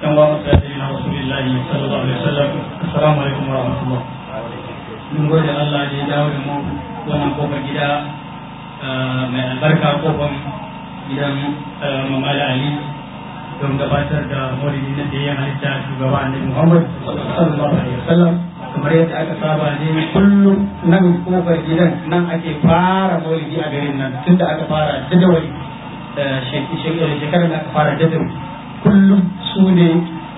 اللهم صل على رسول الله صلى الله عليه وسلم السلام عليكم ورحمة الله mun gode Allah da ya dawo da mu wannan kofar gida mai albarka kofar gidan Mamala Ali don gabatar da maulidi na da halitta shugaba annabi Muhammad sallallahu alaihi wasallam kamar yadda aka saba ne kullum nan kofar gidan nan ake fara maulidi a garin nan tunda aka fara jadawali shekarar da aka fara jadawali kullum su ne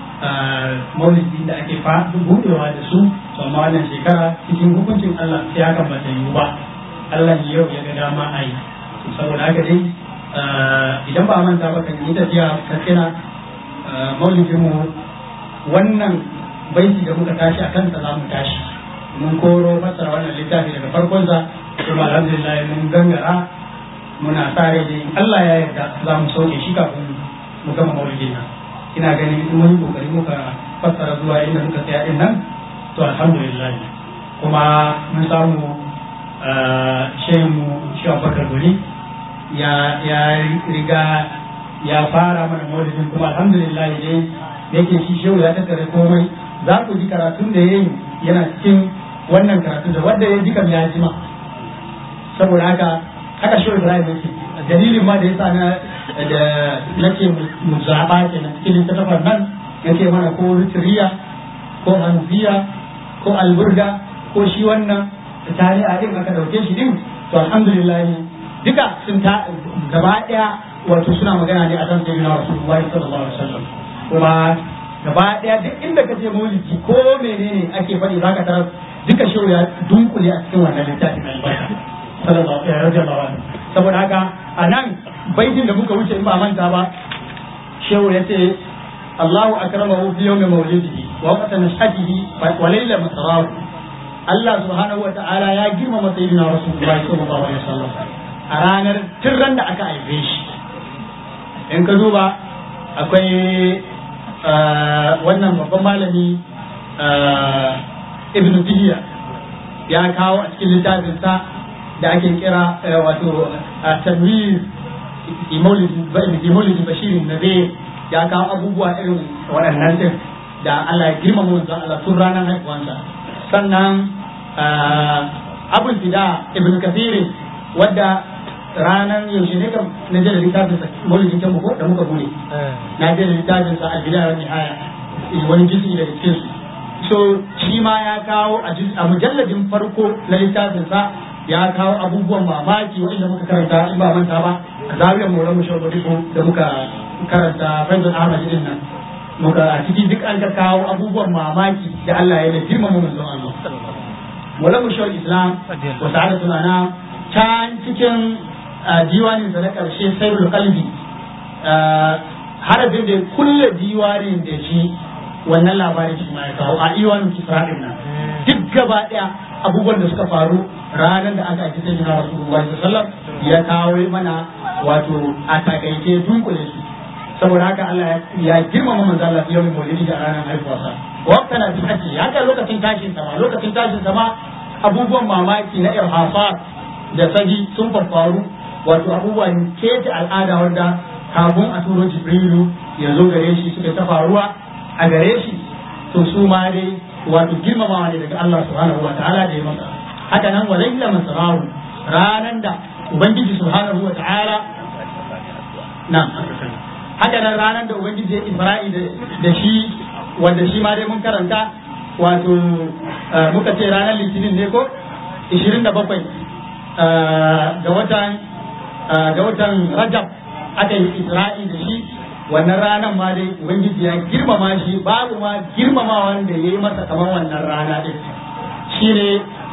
maulidi da ake buɗewa da su amma wannan shekara cikin hukuncin Allah sai hakan ba ta yiwu ba Allah yau ya ga dama a yi saboda haka dai idan ba manta ba kan yi tafiya katsina maulidin mu wannan baiti da muka tashi a kansa za mu tashi mun koro fassara wannan littafi daga farkonsa kuma alhamdulillah mun gangara muna sa rai dai Allah ya yarda za mu sauke shi kafin mu gama maulidin nan ina ganin in mun yi kokari muka fassara zuwa inda muka tsaya din nan to alhamdulillah kuma mun samu shehu shi abubakar guri ya ya riga ya fara mana maulidin kuma alhamdulillah dai da yake shi shehu ya tattare komai za ku ji karatun da ya yi yana cikin wannan karatun da wanda ya ji kam ya jima saboda haka haka shehu ibrahim yake dalilin ma da ya sa na da nake mu zaɓa ke na cikin littattafan nan nake mana ko ritriya ko hanziya ko alburga ko shi wannan tari'a din aka ɗauke shi din to alhamdulillah duka sun ta gaba ɗaya wato suna magana ne a kan sayyidina rasulullahi sallallahu alaihi wasallam kuma gaba ɗaya duk inda ka je maulidi ko menene ake faɗi zaka tarar duka shehu ya dunkule a cikin wannan littafin albarka sallallahu alaihi wasallam saboda haka a nan baitin da muka wuce in ba manta ba shehu ya ce Allahu akramahu fi yawmi mawlidihi wa waqta nashhadihi wa layla masrahu Allah subhanahu wa ta'ala ya girmama sayyidina Rasulullahi sallallahu alaihi wasallam a ranar tirran da aka haife shi in ka duba akwai wannan babban malami Ibn Taymiyyah ya kawo a cikin littafinsa da ake kira wato tanwir imolidi bashirin na zai ya kawo abubuwa irin waɗannan din da Allah ya girmama wanzan Allah tun ranar haifuwansa sannan abul fida ibn kathiri wadda ranar yaushe ne kam na je da littafin sa maulidin can ko da muka bude na je da littafin sa albida wa nihaya wani jinsi daga cikin su so shi ma ya kawo a mujalladin farko na littafin sa ya kawo abubuwan mamaki wanda muka karanta in ba manta ba a zawiyar mu ramu shawo da muka karanta faizul ahmad din nan muka a cikin duk an ka kawo abubuwan mamaki da Allah ya yi girmama manzon Allah wala mu shawo islam wa sa'adatu lana can cikin diwanin sa na karshe sayyidul qalbi harafin da kulle diwanin da shi wannan labarin shi ma ya kawo a iwanin kisra nan duk gaba daya abubuwan da suka faru ranar da aka ake sai jina rasulullahi sallallahu ya kawo mana wato a takaice dunkule su saboda haka Allah ya girmama manzo Allah yau maulidi da ranar haihuwarsa waqta na bihaji ya kai lokacin tashin sama lokacin tashin sama abubuwan mamaki na irhasat da saji sun faru wato abubuwan kece al'ada wanda kafin a turo jibrilu ya zo gare shi suka ta faruwa a gare shi to su ma dai wato girmamawa ne daga Allah subhanahu wa ta'ala da ya masa haka nan wa laila masrahu ranan da ubangiji subhanahu wa ta'ala na haka nan ranan da ubangiji ya isra'i da shi wanda shi ma dai mun karanta wato muka ce ranar litinin ne ko 27 ga watan ga watan rajab aka yi isra'i da shi wannan ranar ma dai ubangiji ya girmama shi babu ma girmama wanda ya yi masa kamar wannan rana din shi ne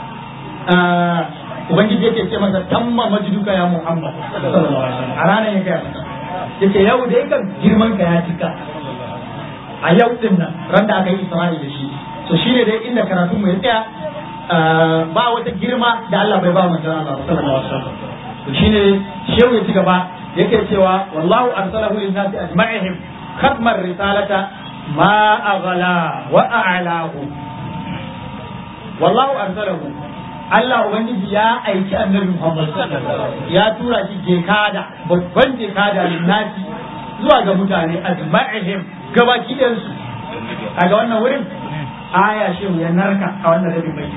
ubangiji yake ce masa tamma majduka ya muhammad a ranar ya gaya masa yake yau da kan girman ka ya cika a yau din nan ran da aka yi isra'i da shi to shine dai inda karatun mu ya tsaya ba wata girma da Allah bai ba manzon Allah sallallahu alaihi wasallam to shine shehu ya ci gaba yake cewa wallahu arsalahu lin nasi ajma'ihim khatmar risalata ma aghala wa a'lahu wallahu arsalahu Allah ubangiji ya aiki annabi Muhammad ya tura shi jekada babban jekada lin nasi zuwa ga mutane ajma'ihim gabaki ɗayansu kaga wannan wurin aya shehu ya narka a wannan rabin bai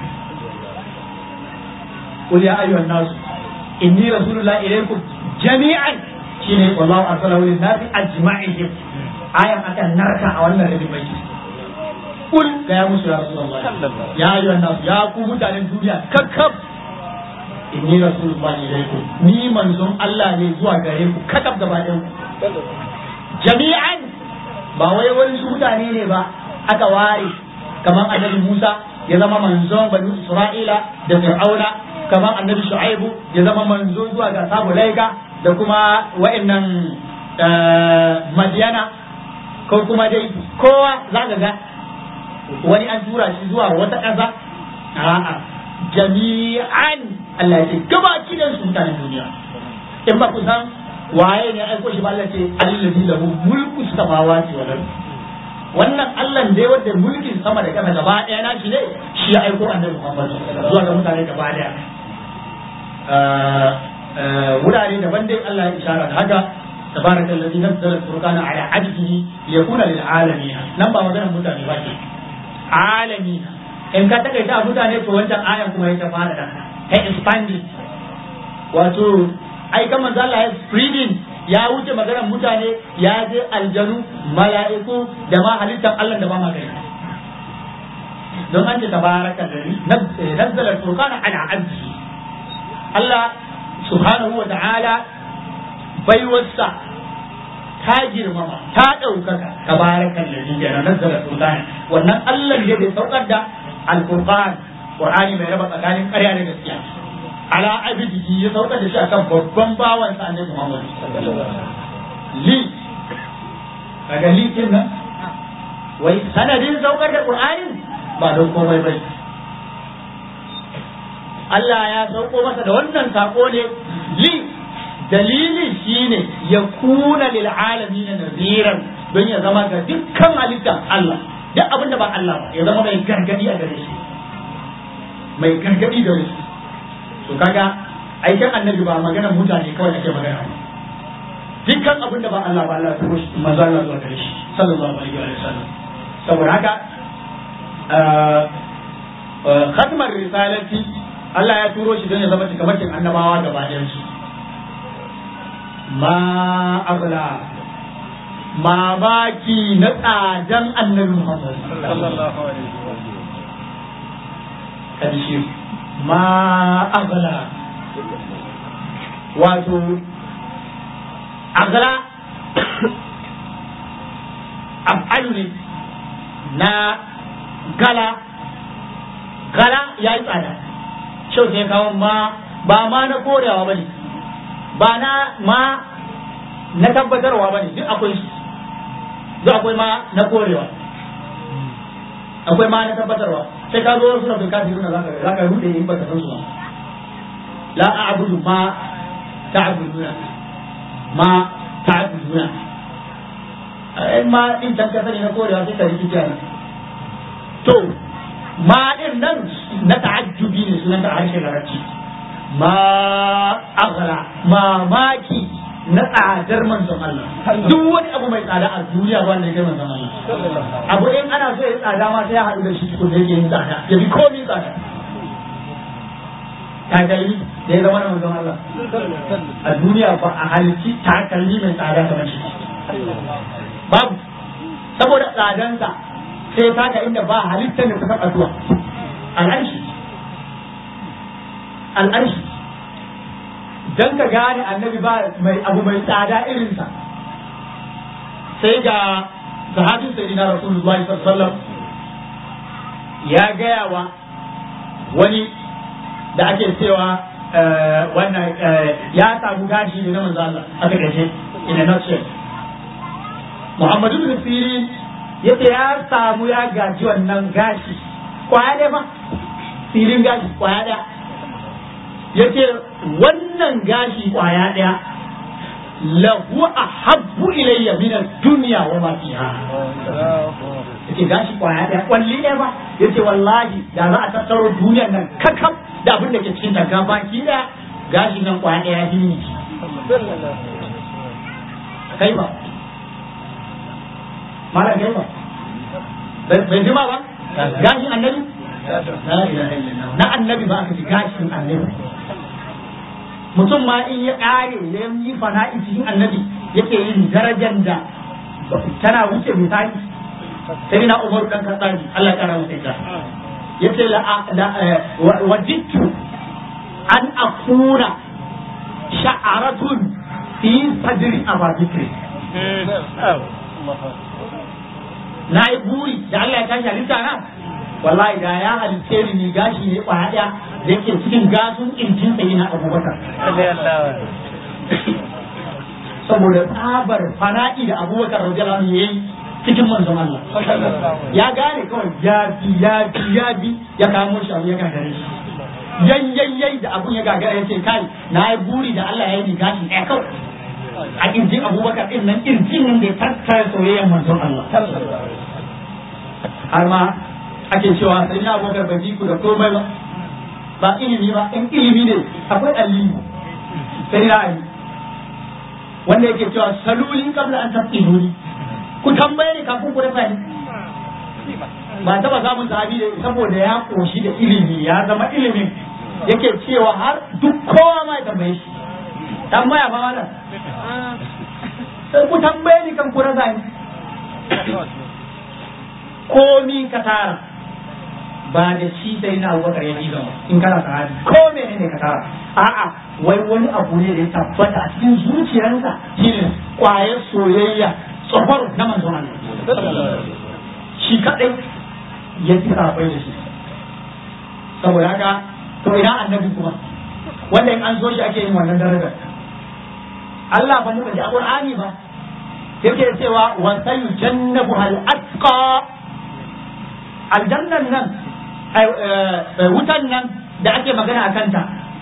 قل يا أيها الناس إني رسول الله إليكم جميعا شيني والله أرسله للناس أجمعهم آية أكن نركع أولا ربي بيت قل يا موسى يا رسول الله يا أيها الناس يا قوم تعالى الدنيا ككب إني رسول الله إليكم ni manzon Allah ne zuwa gare ku kakab gaba ɗayan jami'an ba wai wani su mutane ne ba aka ware kamar annabi Musa ya zama manzon bani Isra'ila da Fir'auna kamar annabi Shu'aibu ya zama manzo zuwa ga sabu laika da kuma wa'annan Madiyana ko kuma dai kowa za ka ga wani an tura shi zuwa wata ƙasa a'a jami'an Allah ya ce gabaki da su mutanen duniya in ba ku san waye ne aiko shi ba Allah ce allazi lahu mulku samawati wal ardh wannan Allah dai wanda mulkin sama da ƙasa gaba ɗaya na shi ne shi ya aiko annabi Muhammad zuwa ga mutane gaba ɗaya wurare daban dai Allah ya isharar da haka تبارك الذي نزل الفرقان على عبده ليكون للعالمين nan ba maganar mutane ba ke عالمين in ka takaita mutane to wancan ayan kuma ya fara da ta expanding wato ai kan manzo Allah ya spreading ya wuce maganar mutane ya je aljanu mala'iku da ma halittar Allah da ba ma gani don an ce tabaraka alladhi nazzala al-furqana ala abdihi Allah subhanahu wa ta'ala baiwarsa ta girmama ta ɗaukaka tabarakan da shi kenan nazzala sultani wannan Allah ne bai saukar da alqur'an qur'ani mai raba tsakanin ƙarya da gaskiya ala abidihi ya saukar da shi akan babban bawan sa annabi Muhammad li kaga li kin nan wai sanadin saukar da qur'anin ba don komai bai Allah ya sauko masa da wannan sako ne li dalilin shine ya kuna lil alamin naziran don ya zama ga dukkan halittar Allah duk abin da ba Allah ba ya zama mai gargadi a gare shi mai gargadi da shi to kaga aikin annabi ba magana mutane kawai ake magana dukkan abin da ba Allah ba Allah ya turo shi manzo Allah zuwa gare shi sallallahu alaihi wa sallam saboda haka khatmar risalati Allah ya turo shi don ya zama cikamakin annabawa gaba ɗayan su ma agla mamaki na tsadan annabi Muhammad karshe ma agla wato agla af'alu ne na gala gala ya yi tsada shau sai kawo ma ba ma na korewa ba ne ba na ma na tabbatarwa ba ne duk akwai su duk akwai ma na korewa akwai ma na tabbatarwa sai ka zo suna bin kafin suna za ka rude in ba ka san su ba la a'budu ma ta'buduna ma ta'buduna in ma din can ka sani na korewa sai ka rikice ne to ma din nan na ta'ajjubi ne sunan da harshen larabci ma aghra mamaki na tsadar manzon Allah duk wani abu mai tsada a duniya ba wanda ya kai manzon Allah abu in ana so ya tsada ma sai ya haɗu da shi tukun da yake yin tsada ya bi komai tsada takalmi da ya zama na manzon Allah a duniya ba a halitti takalmi mai tsada kamar shi babu saboda tsadansa sai taka inda ba halittar da ta taɓa zuwa al'arshi al'arshi don ka gane annabi ba mai abu mai tsada irinsa sai ga sahabin sayyidina rasulullahi sallallahu ya gaya wa wani da ake cewa wannan ya samu gashi ne na manzo Allah aka gaje in a nutshell Muhammadu bin Sirin yace ya samu ya gaji wannan gashi kwaya ɗaya fa filin gashi kwaya ɗaya yace wannan gashi kwaya ɗaya lahu ahabbu ilayya min ad-dunya wa ma fiha yace gashi kwaya ɗaya kwalli ɗaya ba yace wallahi da za a tattaro duniyar nan kakam da abin da ke cikin ta baki ɗaya gashi nan kwaya ɗaya ya fi kai ba malam kai ba bai jima ba gashin annabi na annabi ba aka ji gashin annabi mutum ma in ya ƙare ya yi fana'i cikin annabi yake yin darajar da tana wuce misali sai na umaru dan katsari Allah ya kara masa ita yace la wajidtu an akuna sha'aratun fi sadri ababikri na yi buri da Allah ya tashi halitta na wallahi da ya halitte ni ni gashi ne kwaya daya da yake cikin gasun kirjin sai na abubakar saboda tsabar fana'i da abubakar radiyallahu anhu yayi cikin manzon Allah ya gane kawai ya bi ya bi ya bi ya kamo shi abu ya gagare shi yayyayyai da abun ya gagara ya ce kai na yi buri da Allah ya yi ni gashi ɗaya kawai a kirjin abubakar din nan kirjin nan da ya tattara soyayyar manzon Allah har ma ake cewa sai na abubakar bai ku da komai ba ba ilimi ba in ilimi ne akwai aliyu sai na ali wanda yake cewa saluli kabla an tafiduni ku tambaye ni kafin ku rasa ni ba taba samun sahabi da saboda ya koshi da ilimi ya zama ilimin yake cewa har duk kowa ma ya tambaye shi tambaya ba wannan sai ku tambaye ni kan ku rasa ni komi ka tara ba da shi sai na abubakar ya ba in kana sahabi ko menene ka tara a'a wai wani abu ne da ya tabbata a cikin zuciyarsa shine kwayar soyayya tsofaro na manzon Allah shi kadai ya fi sabai da shi saboda haka to ina annabi kuma wanda in an zo shi ake yin wannan darajar Allah ba muka ji a Qur'ani ba yake cewa wa sayujannabu hal atqa aljannan nan wutan nan da ake magana a kanta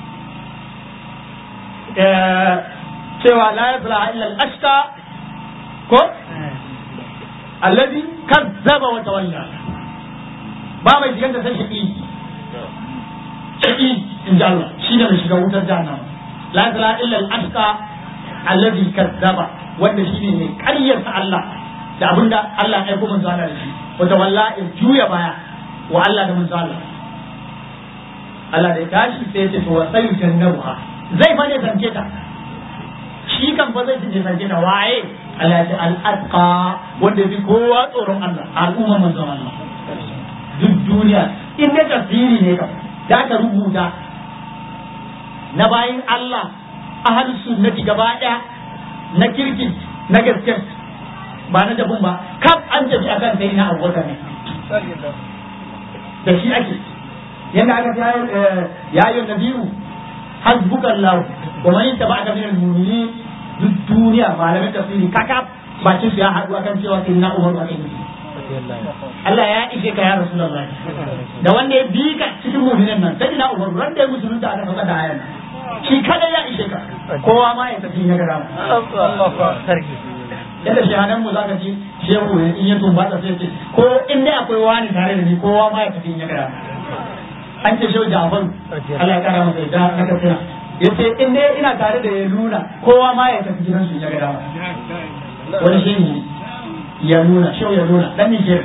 cewa la yasla illa al-ashqa ko alladhi kazzaba wa tawalla ba mai shigar da sai shaqi shaqi in ji Allah shi ne mai shiga wutar jahannama la yasla illa al-ashqa alladhi kazzaba wanda shi ne ƙaryarsa Allah da abinda Allah ya aiko manzo Allah da shi wa tawalla in juya baya wa Allah da manzo Allah Allah da ya tashi sai ya ce to wasai jannabuha zai fa ne zance ta shi kan fa zai je zance ta waye Allah ya ce al-atqa wanda bi kowa tsoron Allah al'umma manzon Allah duk duniya in ne tafsiri ne kam da ka rubuta na bayin Allah ahlus sunnati gaba daya na kirki na gaske ba na jabun ba kaf an tafi akan sai na abubakar ne da shi ake yadda aka ta ya yi nabiyu hasbuka Allah wa man tabaka min al-mu'minin duk duniya malamin tafsiri kaka bakin su ya haɗu akan cewa sai na Umar akan yi Allah ya ishe ka ya Rasulullah da wanda ya bi ka cikin mu'minin nan sai na Umar ran da ya musulunta aka saka da ayan shi kada ya ishe ka kowa ma ya tafi ya gara yadda shahadan mu zaka ji shehu in ya tumba ta sai ce ko in dai akwai wani tare da ni kowa ma ya tafi ya gara an ce shehu Ja'far Allah ya kara masa da na kafira yace in dai ina tare da ya nuna kowa ma ya tafi gidan su ya gara wani shehu ya nuna shehu ya nuna dan Niger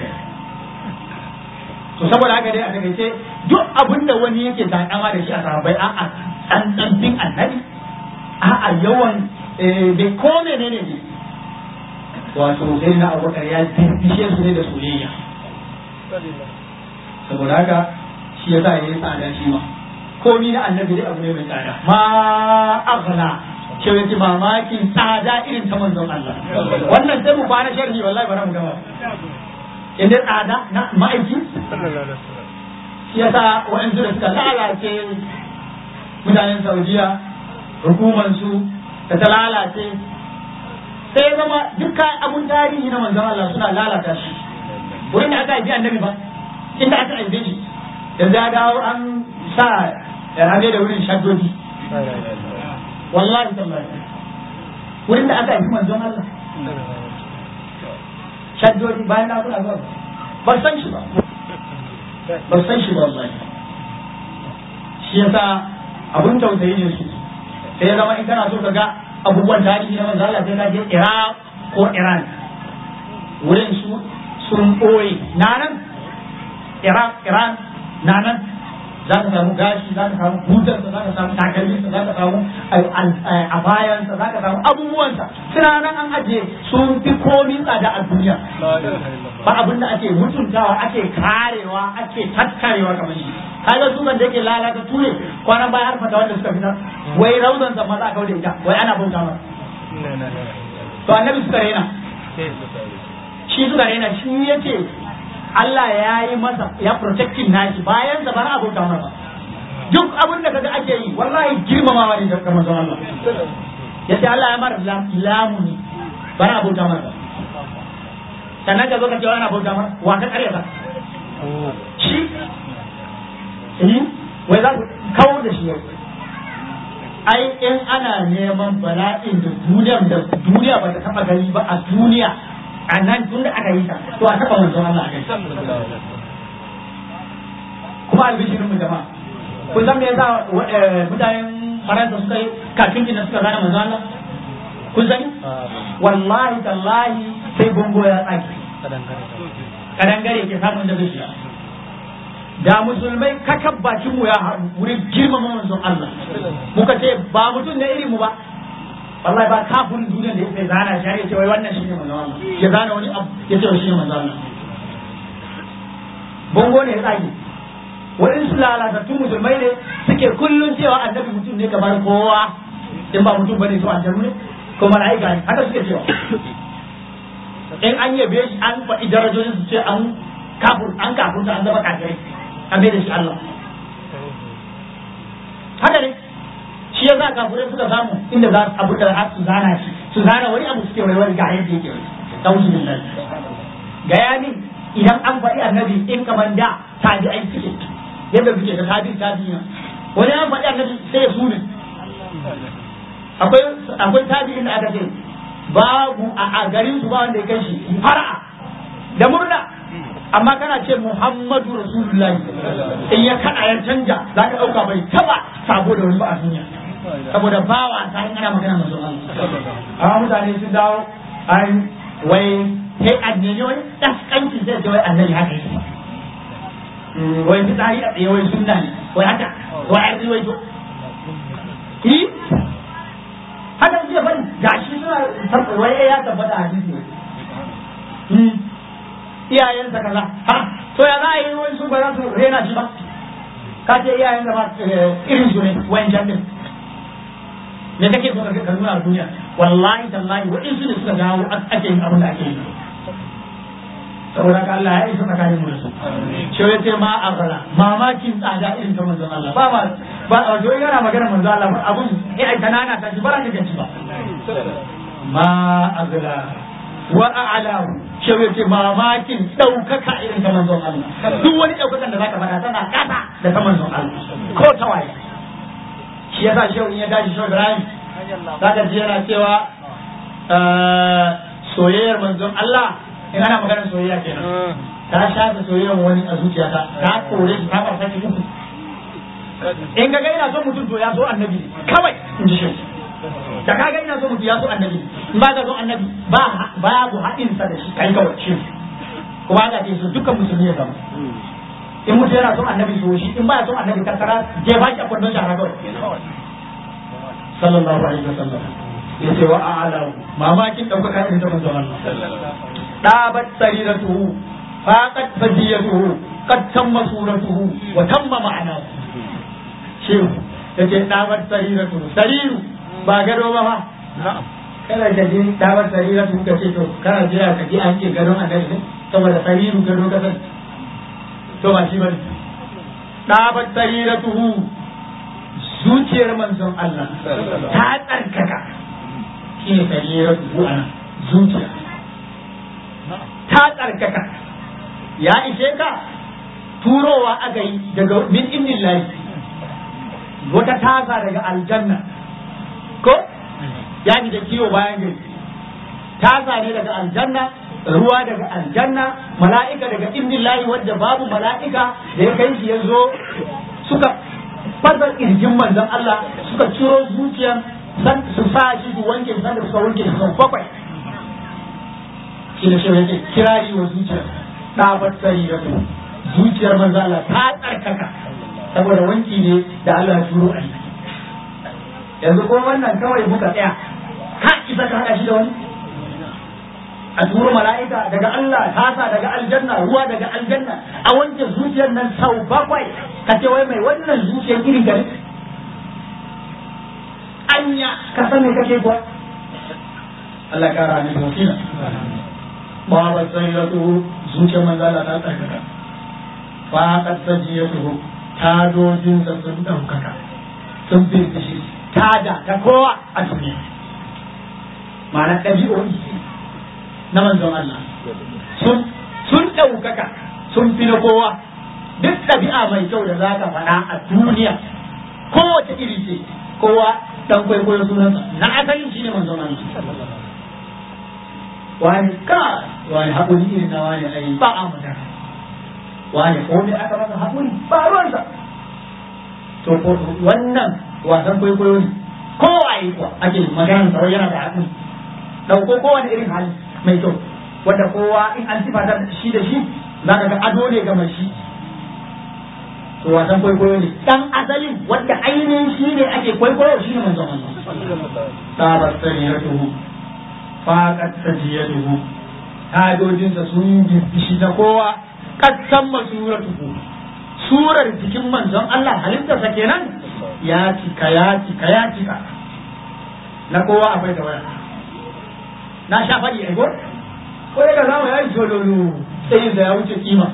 to saboda haka dai a takaice duk abin da wani yake takama da shi a sahabbai a'a tsantsan bin annabi a'a yawan bai ko menene ne wato sai na abubakar ya bishe su ne da soyayya saboda haka shi ya sa ya yi tsada shi ma komi na annabi dai abu ne mai tsada ma aghla ke yake mamakin tsada irin ta manzon Allah wannan sai mu fara sharhi wallahi bara mu gama inda tsada na ma'aiki shi yasa wa'ansu da suka lalace mutanen Saudiya hukumansu da ta lalace sai zama dukkan abun tarihi na manzon Allah suna lalata shi wurin da aka haifi annabi ba inda aka haife shi yanzu ya dawo an sa rame da wurin shaddodi wallahi tallahi wurin da aka haifi manzon Allah shaddodi bayan da kuna zuwa ba san shi ba ba san shi ba wallahi shi yasa abun tausayi ne su sai ya zama in kana so ka ga abubuwan tarihi na manzo Allah sai ka je Iraq ko Iran wurin su sun ɓoye na nan iran iran na nan za ka samu gashi za ka samu butarsa za ka samu takalminsa za ka samu a bayansa za ka samu abubuwansa suna nan an ajiye sun fi komin tsada a duniya ba abin da ake mutuntawa ake karewa ake tattarewa kamar shi kaga su da yake lalata ture kwanan baya har fata wanda suka fitar wai rauzan sa maza kauda ita wai ana bauta masa to annabi suka rena shi suka rena shi yace Allah ya yi masa ya protecting nashi bayan da ba a bauta masa duk abin da kaga ake yi wallahi girmamawa ne da kamar Allah yace Allah ya mara lamuni ba a bauta masa sannan ka zo ka ce ana bauta masa wa ka kare ka shi wai za ku kawo da shi yau ai in ana neman bala'in da duniya da duniya ba ta taba gani ba a duniya a nan tun da aka yi ta to a taba manzon Allah a kai kuma albishirin mu jama'a kun san me yasa mutanen Faransa suka yi kafin da suka gane manzon Allah kun sani wallahi tallahi sai bongo ya tsaki kadangare ke samun da zai shiga da musulmai kakab bakin mu ya haɗu wurin girmama manzon Allah muka ce ba mutum ne irin mu ba wallahi ba kafin duniya da yake zana shi ya ce wai wannan shine manzon Allah ya zana wani abu ya ce shine manzon Allah bongo ne ya tsage waɗansu lalatattun musulmai ne suke kullun cewa annabi mutum ne kamar kowa in ba mutum bane to aljanu ne ko mala'ika ne haka suke cewa in an yabe shi an faɗi darajojin su ce an kafur an kafurta an zama kafirai an bai da shi Allah haka ne shi ya za kafirai suka samu inda za abu da su zana shi su zana wani abu suke waiwai ga yadda yake tausu billahi ga yamin idan an faɗi annabi in kaman da tabi'ai suke yadda suke da tabi tabi'ina wani an faɗi annabi sai ya sune akwai akwai tabi'in da aka ce babu a garin su ba wanda ya kai shi fara'a da murna amma kana ce Muhammadu Rasulullahi in ya kada ya canja za ka ɗauka bai taba sabo da wani ba a duniya saboda ba wa ta in ana magana masu amma mutane sun dawo an wai sai annene wai daskanci zai ce wai annabi haka yake wai fitsari a tsaye wai sunna ne wai haka wai arzi wai to yi haka suke bari gashi suna wai ya tabbata a hadisi iyayensa kaza ha to ya za a yi wani su ba za su rena shi ba ka ce iyayen da ba irin su ne wayan can din me kake so ka nuna a duniya wallahi tallahi wa su ne suka dawo ake yin abin da ake yi saboda ka Allah ya isa tsakanin mu da su shi ya ce ma a fara mamakin tsada irin ta manzon Allah ba ba ba a wajen yana magana manzon Allah ba abun eh ai kanana ta shi ba ran da ba ma agla wa a'lahu shi ya ce mamakin ɗaukaka irin ta manzon Allah duk wani ɗaukakan da zaka faɗa tana kasa da ta manzon Allah ko ta waye shi yasa shehu in ya dace shehu Ibrahim zaka ji yana cewa soyayyar manzon Allah in ana maganar soyayya kenan ta shafe soyayyar wani a zuciyata ta kore shi ta farsa ki uku in ga ina son mutum to ya so annabi kawai in ji shehu da kaga ina so mutum ya so annabi in ba ka so annabi ba babu haɗin sa da shi kai kawai shi kuma haka ce so dukkan musulmi ya zama in mutum yana son annabi so shi in ba ya son annabi karkara je ba shi a kwandon shara kawai sallallahu alaihi wasallam ya ce wa a'ala mamakin ɗaukaka irin ta manzon Allah dabat sariratuhu faqat fadiyatuhu qad tamma suratuhu wa tamma ma'anahu shehu yace dabat sariratuhu sariru ba gado ba fa kana da jin dawar sarira tun ka ce to kana jira ka ji an ce gadon annabi ne saboda sariru gado ka san to ba shi bane dawar sarira tuhu zuciyar manzon Allah ta tsarkaka shi ne sarira tuhu ana zuciya ta tsarkaka ya ishe ka turowa aka yi daga min indillahi wata tasa daga aljanna ko ya da kiwo bayan gari tasa ne daga aljanna ruwa daga aljanna mala'ika daga indillahi wadda babu mala'ika da ya kai shi ya zo suka fasa kirjin manzon Allah suka ciro zuciyan san su sa shi su wanke san da suka wanke su bakwai shi ne shi yake kirari wa zuciyar ɗabar tsari da su zuciyar manzo Allah ta tsarkaka saboda wanki ne da Allah ya turo a yi yanzu ko wannan kawai muka tsaya ka isa ka haɗa shi da wani a turo mala'ika daga Allah tasa daga aljanna ruwa daga aljanna a wanke zuciyar nan sau bakwai ka ce wai mai wannan zuciyar irin gari anya ka san me kake kuwa Allah ya kara ni wakila ba ba sai ya tuhu zuciyar manzo Allah ta tsarkaka fa qad sajiyatuhu ta dojin sa sun daukaka sun bi shi tada ta kowa a duniya ma'ana ɗabi'o'i na manzon Allah sun sun ɗaukaka sun fi na kowa duk ɗabi'a mai kyau da za ka faɗa a duniya kowace iri ce kowa dan kwaikwayo sunansa na asalin shi ne manzon Allah wani ka wani haƙuri irin na wani ai ba a magana wani ko me aka masa haƙuri ba ruwansa to wannan wasan kwaikwayo ne kowa yi kuwa ake maganar sa yana da haƙuri ɗauko kowane irin hali mai kyau wanda kowa in an sifata shi da shi za ka ga ado ne ga mai shi to wasan kwaikwayo ne dan asalin wanda ainihin shi ne ake kwaikwayo shi ne manzon Allah tabar sariyatuhu faqat sajiyatuhu hadojinsa sun shi na kowa kattan masuratuhu surar jikin manzon Allah halittarsa kenan ya cika ya cika ya cika na kowa akwai da waya na sha faɗi ai ko ko daga zamu yayi jololo sai da ya wuce kima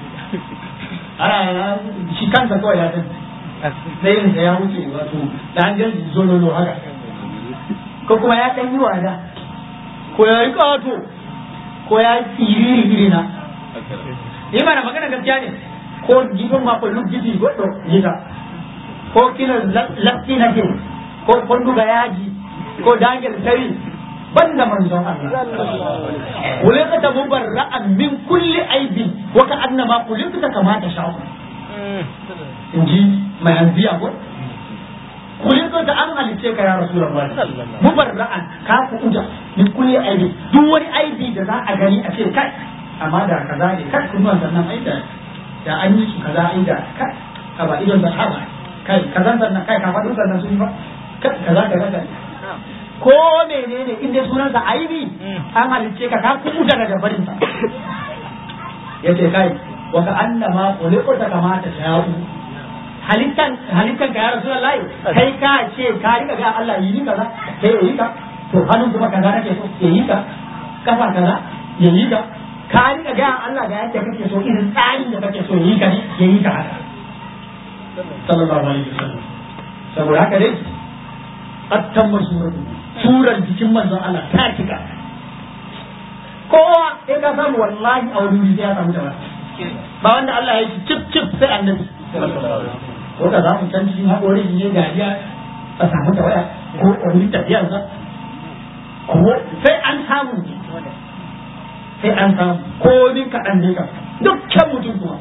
ana shi kansa kawai ya san sai da ya wuce wato da an gan jololo haka ko kuma ya dan yi wada ko ya yi kato ko ya tsiri iri na ni ba na magana gaskiya ne ko gifin ma ko luk gifi godo gita ko kina lafti na ke ko konduga yaji ko dangel tari banda manzon Allah kulikata mubarra'an min kulli aibin wa ka annama kulikata kama ta sha'u inji mai hanziya ko kulikata an halice ka ya rasulullahi mubarra'an ka ku uja min kulli aibin duk wani aibi da za a gani a ce kai amma da kaza ne kai kuma sannan ai da da an yi su kaza ai da kai ka ba idon da haba kai kaza sannan kai ka faɗin sannan sun yi ba kaza kaza ko menene in dai sunansa aibi an halicce ka ka kuta daga barin sa yace kai wa ka annama khuliqta kama ta sha'u halittan halittan ka ya rasulullahi kai ka ce ka riga ga Allah yi kaza sai yi ka to hannun kuma kaza nake so ya yi ka kafa kaza ya yi ka ka riga ga Allah ga yadda kake so irin tsarin da kake so ya yi ka ne ya yi ka haka sallallahu alaihi wasallam saboda haka dai attan masuratu surar jikin manzon Allah ta cika kowa sai ka samu wallahi a wani wuri ya samu da ba wanda Allah ya yi cip cip sai annabi ko ka samu can cikin haƙori shi ne dariya a samu da waya ko a wurin tafiyarsa ko sai an samu sai an samu ko ni kaɗan ne ka dukkan mutum kuma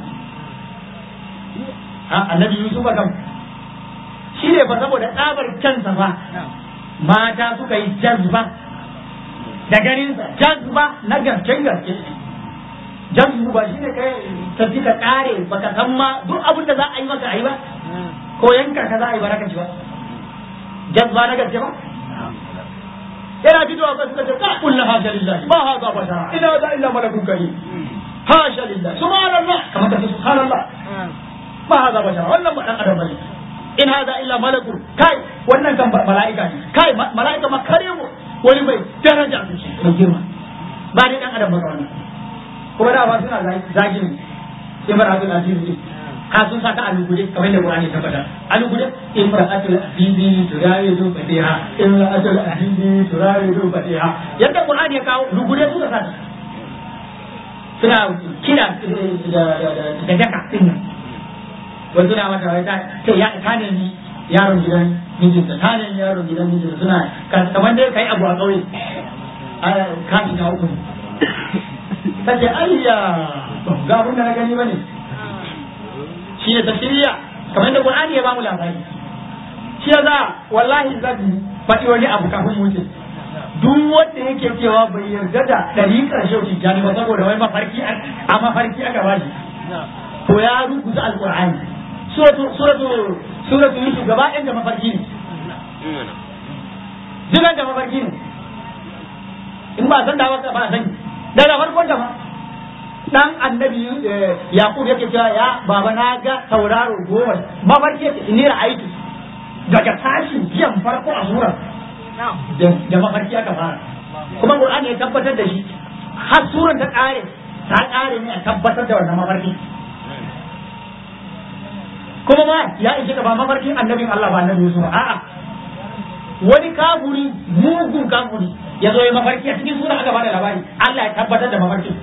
annabi Yusuf kam shi ne fa saboda tsabar kyansa fa mata suka yi jazba da ganinsa jazba na gaske gaske jazbu ba shi ne kai tafi ka kare baka san ma duk abin da za a yi maka a yi ba ko yanka ka za a yi ba raka ci ba jazba na gaske ba yana fitowa ba suka ce ka kullu hasha lillahi ma hadha bashara ina za illa malakun karim hasha lillahi subhanallah kamar ka ce subhanallah ma hadha bashara wannan ba dan adam bane in hada illa malakun kai wannan kan mala'ika ne kai mala'ika ma kare mu wani mai daraja da shi mai girma ba dai dan adam ba wannan kuma da ba suna zagin sai bar abin aziz ne ka sun saka alugude kamar da Qur'ani ta faɗa alugude imra'atul azizi turawidu fatiha imra'atul azizi turawidu fatiha yadda Qur'ani ya kawo lugude suka saka suna kira da daka din wai suna mata wai ta ya ta ne ni yaron gidan mijinta ta ne yaron gidan mijinta suna kamar dai kai abu a kauye ka shiga uku ta ce ayya ga abin da na gani bane shi ne tafsiriya kamar da Qur'ani ya bamu labari shi ya za wallahi zan faɗi wani abu kafin wuce duk wanda yake cewa bai yarda da ɗariƙar shehu tijjani ba saboda wai mafarki a mafarki aka ba shi to ya rubuta alƙur'ani suratu suratu suratu yusuf gaba ɗayan da mafarki ne dukan da mafarki ne in ba san da ba ba sani daga farkon da ma dan annabi yaqub yake cewa ya baba na ga tauraro goma mafarki yake ni ra'aitu daga tashin jiyan farko a surar da mafarki aka fara kuma qur'ani ya tabbatar da shi har surar ta kare ta kare ne a tabbatar da wannan mafarki kuma ma ya ishe ka ba mafarkin annabin Allah ba annabi Yusuf a'a wani kafuri mugun kafuri ya zo ya mafarki a cikin sura aka bada labari Allah ya tabbatar da mafarkin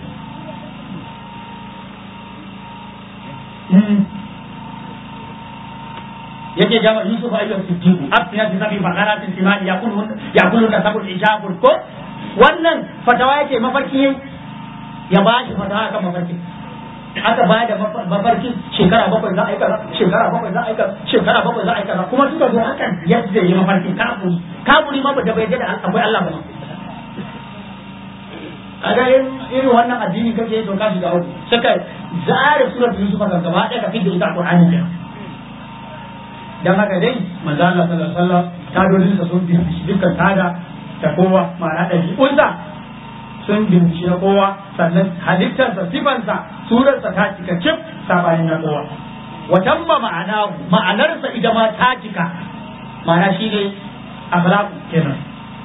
yake jama Yusuf ayyuka siddiqu afina fi sabi bakaratin timani yakulu yakulu da sabul ijabul ko wannan fatawa yake mafarki ya ba shi fatawa kan mafarki aka ba da mafarki shekara bakwai za a yi kaza shekara bakwai za a yi kaza shekara bakwai za a yi kaza kuma suka zo hakan yadda yi mafarki kafuri kafuri ma ba da bai da akwai Allah ba kaga irin wannan addini kake to ka shiga uku saka zare surat yusuf kan gaba ɗaya ka fidda ita qur'ani ne dan haka dai manzo Allah sallallahu alaihi wasallam tadodin sa sun bi dukkan tada ta kowa ma'ana ɗabi'unsa sun binci na kowa sannan halittarsa sifansa surarsa ta cika cif sabanin na kowa watan ba ma'ana ma'anarsa ita ma ta cika ma'ana shi ne akhlaqu kenan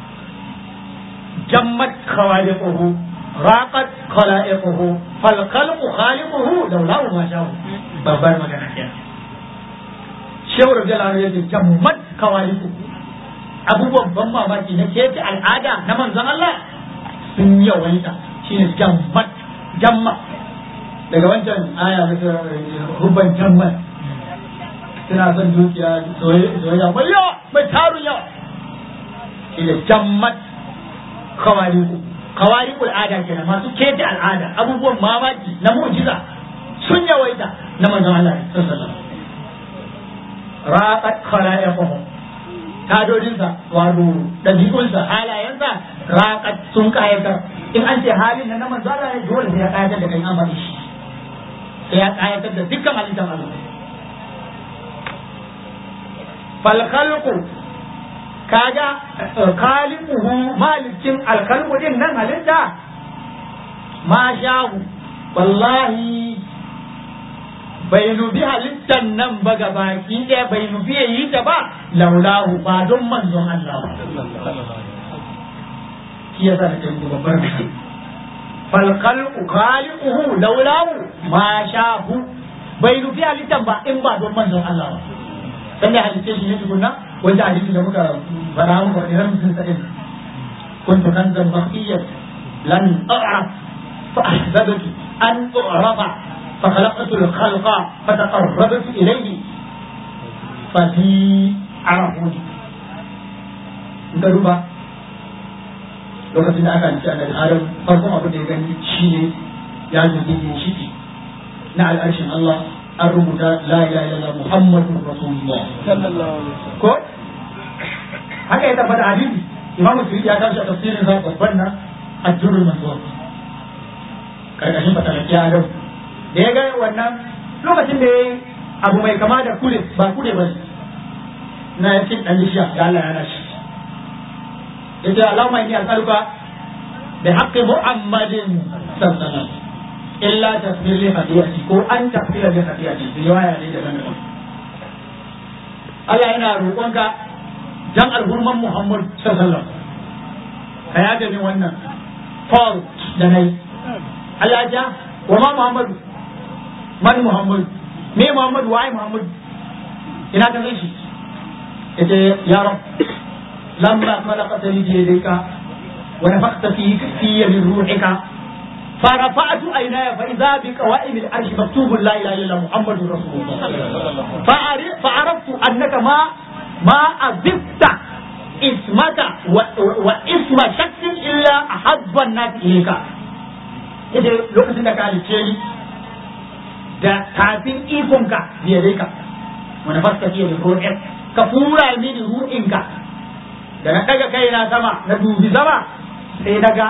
jammat khawaliquhu raqat khalaiquhu fal khalqu khaliquhu laula ma sha'u babbar magana kenan shehu radiyallahu anhu yace jammat khawaliquhu abubuwan ban mamaki na keke al'ada na manzon Allah sun yawaita shi ne jammat jamma daga wancan aya na rubban jammat suna son dukiya soyayya mai yawa mai tarun yawa shi ne jammat kawariku kawariku al'ada kenan masu kete al'ada abubuwan mamaki na mu'jiza sun yawaita na manzon Allah sallallahu alaihi wasallam raqat khala'iquhum tadodinsa wato ɗabi'unsa halayensa raƙat sun ƙayatar in an ce halin na na manzo Allah ne dole sai ya ƙayatar da kai an faɗi shi sai ya ƙayatar da dukkan halittar Allah fal khalqu kaga khaliquhu malikin al khalqu din nan halitta ma shahu wallahi bai nubi halittar nan ba ga baki ɗaya bai nubi ya yi ta ba laulahu ba don manzon Allah shi yasa da kai babbar biki fal khalqu khaliquhu laulahu ma shahu bai nufi halittar ba in ba don manzon Allah ba dan da halitta shi ne tukunna wanda hadisi da muka fara muka da ramsin sa din kuntu kanzan baqiyyat lan a'raf fa ahbabtu an u'rafa فخلقت الخلق فتقربت إليه ففي عرفوني ka duba lokacin da aka ci annabi adam farkon abin da ya gani shi ne ya zubi ginshiki na al'arshin Allah an rubuta la ilaha illallah muhammadun rasulullah ko haka ya tabbata hadisi imamu suyuti ya kawo shi a tafsirin sa babban na ajrul mansur karkashin fatalaki adam da ya ga wannan lokacin da ya yi abu mai kama da kule ba kule ba na yakin dan lishiya da Allah ya nashi yace Allahumma inni as'aluka bi haqqi Muhammadin sallallahu alaihi wasallam illa tasbir li hadiyati ko an tafsira bi hadiyati riwaya ne da nan Allah yana roƙonka dan alhurman Muhammad sallallahu alaihi wasallam ka yaga ni wannan faru da nayi Allah ja wa ma Muhammadu man Muhammad me Muhammad waye Muhammad ina ka shi yace ya rab lamma khalaqtani bi yadayka wa nafakhta fi fi min ruhika فرفعت عيناي فإذا بقوائم العرش مكتوب لا إله إلا محمد رسول الله فعرفت أنك ما ما أذبت اسمك واسم شخص إلا أحب الناس إليك إذا لو كنت halicce ni da kafin ikonka biya dai ka wani fasta fiye da ru'in ka fura mini ru'inka da na daga kai na sama na dubi sama sai daga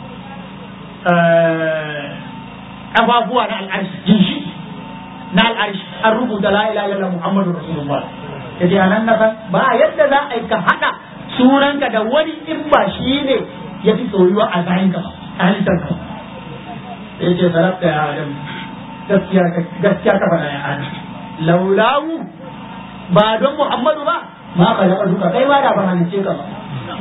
kafafuwa na al'arshi jinshi na al'arshi an rubuta la ilaha illallah muhammadu rasulullah kaje anan na san ba yadda za a yi ka hada sunanka da wani in ba shi ne ya fi soyuwa a zahin ka a halittar ka ya ce sarrafa ya adam gaskiya ka faɗa ya adam laulawu ba don muhammadu ba ma ka da duka kai ma da ban halice ka ba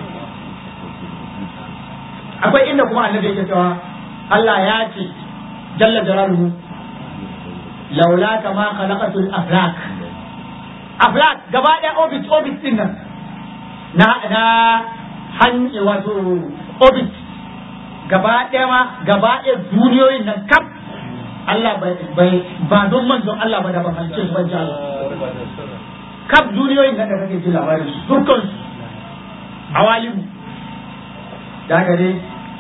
akwai inda kuma annabi yake cewa Allah ya ce jalla jalaluhu laula kama khalaqatul aflak aflak gaba ɗaya orbit orbit din nan na na hanyar wato orbit gaba ɗaya ma gaba ɗaya duniyoyin nan kaf Allah bai ba don manzon Allah ba da ban halice su ban ji Allah kaf duniyoyin nan da kake ji labarin su dukkan su awalimu da haka dai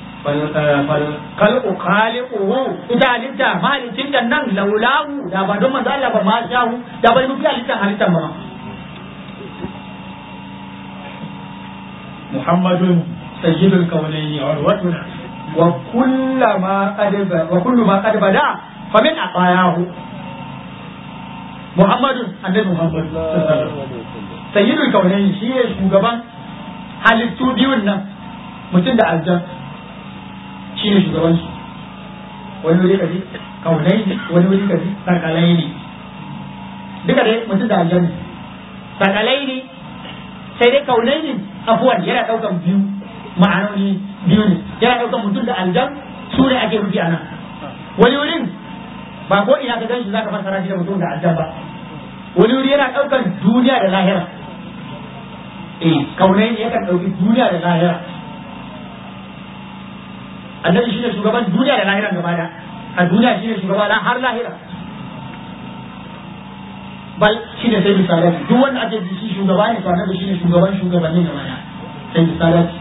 kalku khaliquhu ita halitta mahalicin da nan laulahu da ba don manzo Allah ba ma shahu da bai nufi halittar halittar ba Muhammadun sayyidul kaunayni urwatuna wa kullama qad wa kullu ma qad bada fa min aqayahu Muhammadun annabi Muhammad sayyidul kaunayni shi ne shugaban halittu biyun nan mutum da aljan shi ne shugaban su wani wuri kaji kaunai ne wani wuri kaji sakalai ne duka dai mutum da aljan sakalai ne sai dai kaunai ne afuwan yana daukan biyu ma'anoni biyu ne yana daukan mutum da aljan su ne ake rufi a nan wani wurin ba ko ina ka ganshi zaka fassara shi da mutum da aljan ba wani wuri yana daukan duniya da lahira eh kaunai ne yakan dauki duniya da lahira annabi shine shugaban duniya da lahira gaba da a duniya shine shugaba na har lahira bal shine sai misalati duk wanda ake ji shi shugaba ne to annabi shine shugaban shugabannin gaba da sai misalati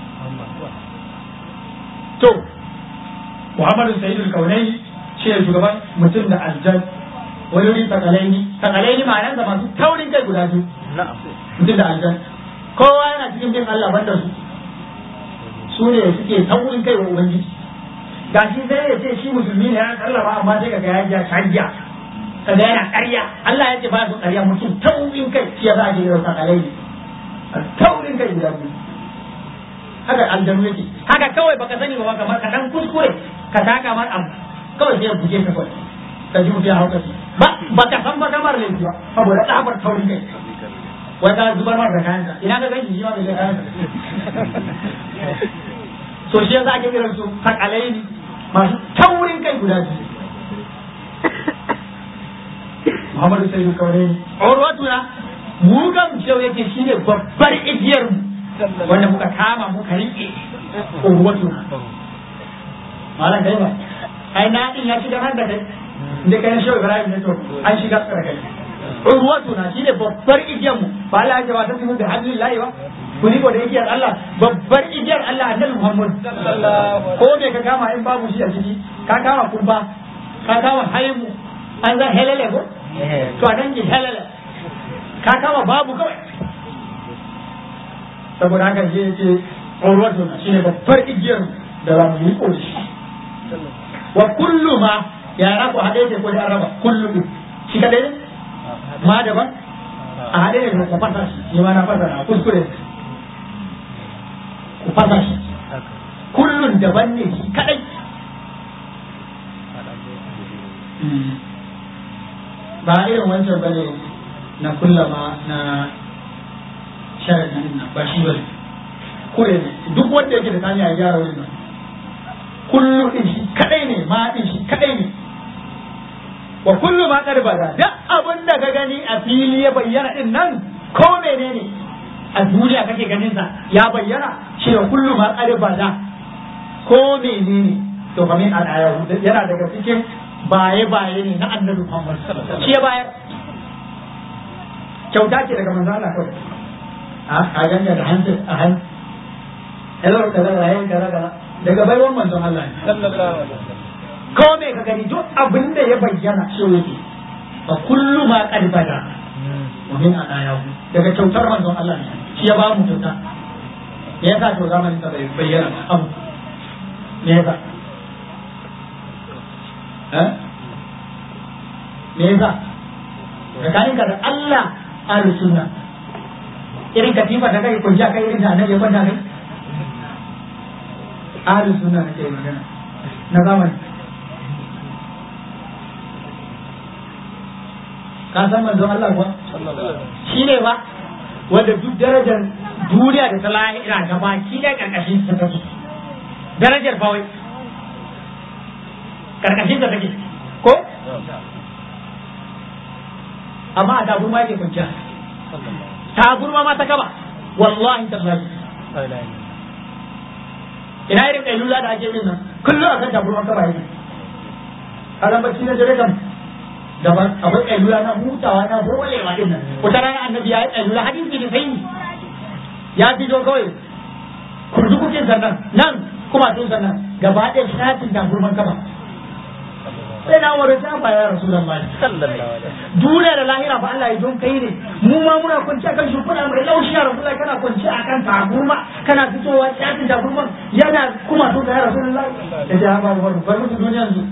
to Muhammadu Sayyidul Kaunaini shi ne shugaban mutum da aljan wani wuri takalaini takalaini ma'anar da masu taurin kai guda biyu mutum da aljan kowa yana cikin bin Allah banda su su ne suke taurin kai wa ubangiji ga shi sai ya ce shi musulmi ne ya sallama amma sai kaga ya ja canja kaga yana ƙarya Allah ya ce ba su ƙarya mutum taurin kai shi ya za a je yau takalai ne taurin kai guda biyu haka aljanu yake haka kawai baka sani ba kamar ka dan kuskure ka taka mar abu kawai sai ya buge ka kawai ka ji mutum ya hauka ba baka san ba kamar laifi ba saboda tsabar taurin kai wai ka zubar mar da kayansa ina ka ganshi shi ma bai kayansa so shi yasa ake kiran su takalai ne masu taurin kai guda biyu Muhammadu sai kawai ne urwatu na mu kan cewa yake shine babbar igiyar mu wanda muka kama muka rike urwatu na malam kai ba ai na din ya shiga har da kai inda kai shi Ibrahim ne to an shiga tsara kai urwatu na shine babbar igiyar mu ba Allah ya wata su da hadillahi ba kuni ko da igiyar Allah babbar igiyar Allah annabi Muhammad ko me ka kama in babu shi a ciki ka kama kumba ka kama haimu an zan helele ko to a dangi helele ka kama babu kawai saboda haka shi yake urwatu na shine babbar igiyar da za mu yi ko shi wa kullu ma ya ra ku hade ko da araba kullu shi kadai ne ma daban a hade ne ko fasa shi ma na fasa na kuskure ku fasa shi kullun daban ne shi kadai ba irin wancan bane na kullama na sharadi din ba shi bane kure ne duk wanda yake da tanya ya gyara wannan kullu din shi kadai ne ma din shi kadai ne wa kullu ma qad bada duk abin da ka gani a fili ya bayyana din nan ko menene a duniya kake ganin sa ya bayyana shi da kullu ma qad bada ko menene to kamin al'aya yana daga cikin baye baye ne na annabi Muhammad shi ya bayar kyauta ce daga manzo Allah kawai a ganga da hannu a hannu hello kaza da yayin kaza kaza daga baiwan manzon Allah ne sallallahu alaihi wasallam ko me ka gani duk abin da ya bayyana shi yake fa kullu ma qad bada wa min anayahu daga kyautar manzon Allah ne shi ya ba mu kyauta me yasa to zamanin sa bai bayyana abu me yasa eh me yasa tsakanin ka da Allah ahlus sunna irin katifa da kai kunja kai irin da annabi ya kwanta kai ahlus sunna nake magana na zamani ka san manzon Allah kuwa shi ne ba wanda duk darajar duniya da ta lahira ga baki da karkashin ta take darajar bawai karkashin ta take ko amma a taburma yake kwanciya taburma ma ta kaba wallahi tallahi ina irin kailula da ake yin nan kullum a kan taburma kaba yake kalan bacci na dare kam daban akwai kailula na hutawa na holewa din nan wata rana annabi ya yi kailula hadisi da sai ya fito kawai kurdukukin sannan nan kuma tun sannan gaba ɗaya shatin taburman kaba sai na wani ta ba ya rasu da mali duniya da lahira fa Allah ya don kai ne mu ma muna kwanci akan shimfiɗa mai laushi ya rasu kana kwanci akan taburma kana fitowa shatin taburman yana kuma to da ya rasu da ya ce ha ba bar bar musu duniyan su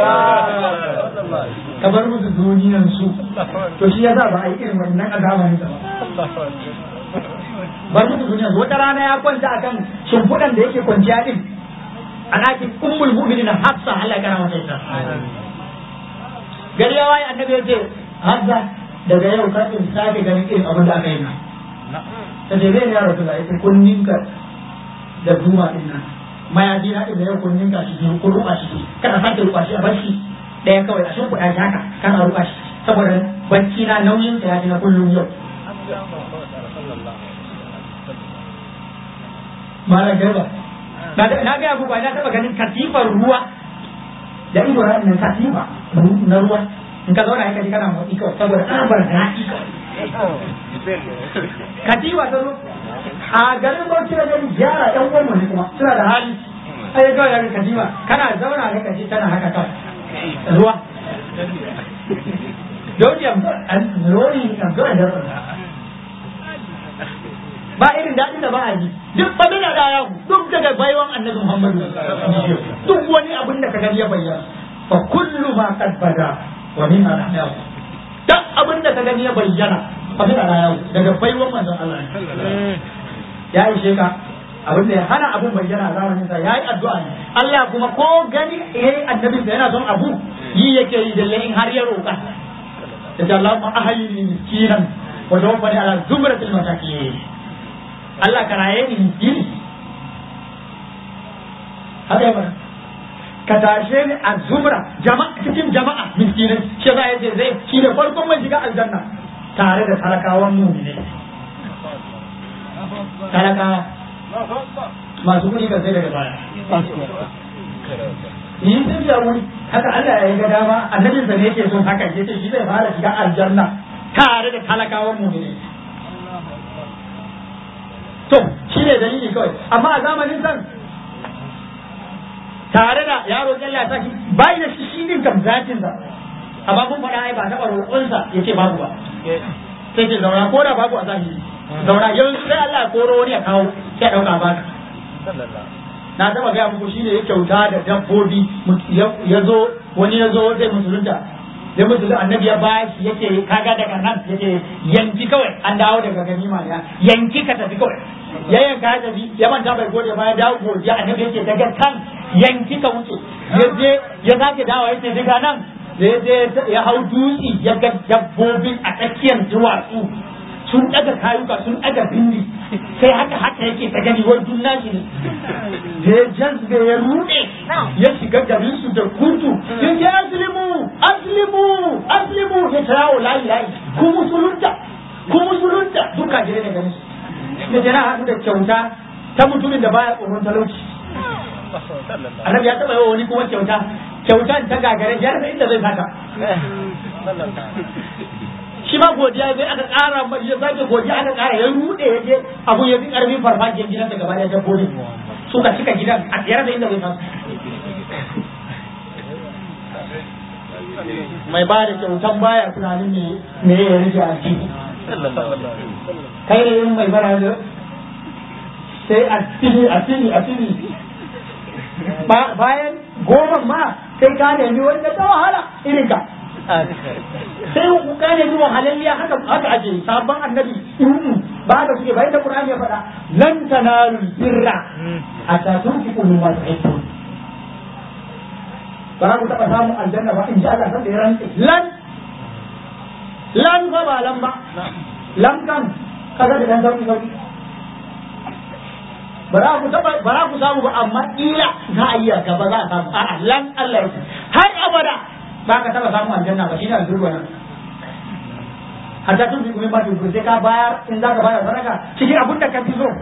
ka bar musu duniyan su to shi yasa ba a yi irin wannan azaba ne ba bar musu duniyan su wata rana ya kwanta akan shimfiɗan da yake kwanciya din a ɗakin ummul mu'minin hafsa Allah ya kara mata ita gari ya waye annabi ya ce hafsa daga yau ka in sake ganin irin abin da aka yi na ta ce zai ya rasu da ita kunninka da duma din nan mayafi na da yau kunninka shi biyu kun ruba shi kada sake ruba shi a barci ɗaya kawai a shimfiɗa shi haka kana ruba shi saboda bacci na nauyin sa ya ji na kullum yau Mala garba, na gaya muku na taɓa ganin katifar ruwa da ido na nan katifa na ruwa in ka zauna ka ji kana motsi kawai saboda tsabar daɗi katifa ta zo a garin bauchi da gani gyara ɗan uwan ne kuma suna da hali sai kawai daga katifa kana zauna ne ka ji tana haka kawai ruwa Don't you have lori a good ba irin daɗin da ba a ji duk ba da da duk daga baiwan annabi Muhammadu duk wani abin da ka gani ya bayyana fa kullu ma qad bada wa min al-ahyaw duk abin da ka gani ya bayyana fa min al daga baiwan manzon Allah ya yi sheka abin da ya hana abun bayyana a zamanin sa yayi addu'a ne Allah kuma ko gani eh annabi da yana son abu yi yake yi dalle in har ya roƙa da Allah ma ahayni miskinan wa tawaffani ala zumratil masakin Allah ka raye ni miskini haka ya fara ka tashe ni a zumra jama'a cikin jama'a miskinai shi za ya ce zai shi da farkon mai shiga aljanna tare da talakawan mumine talakawa masu kuɗi kan sai daga baya yi sun fiya wuri haka Allah ya yi ga dama annabinsa ne yake son haka yace shi zai fara shiga aljanna tare da talakawan mumine to shi ne dalili kawai amma a zamanin san tare da yaro Allah ya saki bai da shi shi din kam zatin sa amma kun faɗa ai ba taɓa roƙon sa yace babu ba sai ce zauna ko da babu a zahiri zauna yanzu sai Allah ya koro wani ya kawo sai ya ɗauka baka na taɓa gaya muku shi ne ya kyauta da dabbobi ya zo wani ya zo zai musulunta ya mutu annabi ya ba shi yake kaga daga nan yake yanki kawai an dawo daga ganima ya yanki ka tafi kawai ya yanka ya tafi ya manta bai gode ba ya dawo godiya annabi yake daga kan yanki ka wuce ya je ya sake dawo yace daga nan ya je ya hau dutse ya ga dabbobin a tsakiyar duwatsu sun daga kayuka sun daga bindi sai haka haka yake ta gani wani dun nashi ne da ya jazbe ya rude ya shiga garin su da kurtu ya ce aslimu aslimu aslimu ya ta yawo layi layi ku musulunta ku musulunta duka jire ne ganin su da jana haɗu da kyauta ta mutumin da baya tsoron talauci annabi ya taɓa yawa wani kuma kyauta kyautan ta gagare ya rasa inda zai saka shi ma godiya zai aka ƙara ya sake godiya aka ƙara ya rude ya je abu ya fi ƙarfin farfajiyar gidan da gaba ɗaya dabbobi suka cika gidan a tsayar da inda zai samu mai ba da kyautan baya tunanin me me ya rage a ciki kai da yin mai bara da sai a tini a tini a tini bayan goma ma sai ka nemi wanda ta wahala irin ka sai ku ka nemi wahalalliya haka haka ake sabon annabi ba haka suke bayan da Qur'ani ya faɗa lan tanalul birra hatta tunfiqu mimma tuhibbun ba ku taɓa samun aljanna ba in ji Allah san da ya rantse lan lan ba ba lan ba lan kan kaga da dan sauki sauki ba za ku taba ba za ku samu ba amma kila za a iya gaba za a samu a'a lan Allah ya har abada ba ka taba samu aljanna ba shine aljanna nan hatta tun bi kuma ba ku sai ka bayar in za ka bayar sadaka cikin abin da ka fi so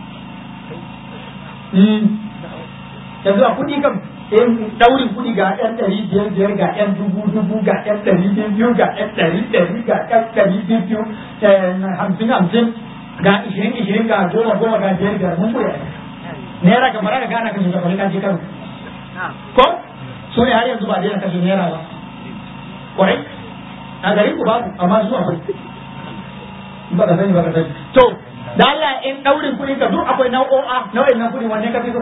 yanzu a kuɗi kam in daurin kuɗi ga ɗan ɗari biyar biyar ga ɗan dubu dubu ga ɗan ɗari biyu ga ɗan ɗari ɗari ga ɗan ɗari biyu hamsin hamsin ga ishirin ishirin ga goma goma ga biyar biyar mun kuɗi naira kamar haka gana kashe shakwari kan kano ko su ne har yanzu ba daina kashe naira ba kwarai a garin ku babu amma su akwai ba ka sani ba ka sani to da Allah in daurin kuɗi ka duk akwai nau'o'a nau'in nan kuɗi wanne ka fi so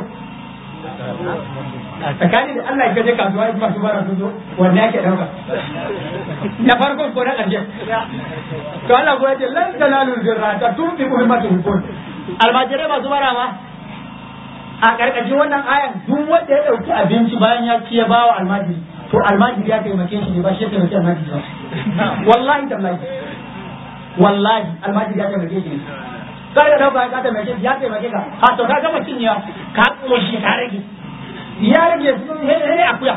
tsakanin da Allah ya je kasuwa in masu bara sun zo wanne ake dauka na farkon ko na ƙarshe to Allah ko yace lan talalul birra ta tunfi muhimmatu hukun almajirai masu bara ma a karkashin wannan ayan duk wanda ya dauki abinci bayan ya ci ya bawa almajiri to almajiri ya taimake shi ne ba shi ya taimake almajiri ba wallahi tallahi wallahi almajiri ya taimake shi ne kar ka dauka ka taimake shi ya taimake ka ha to ka gama cinyewa ka koshi ka rage ya rage su ne ne akuya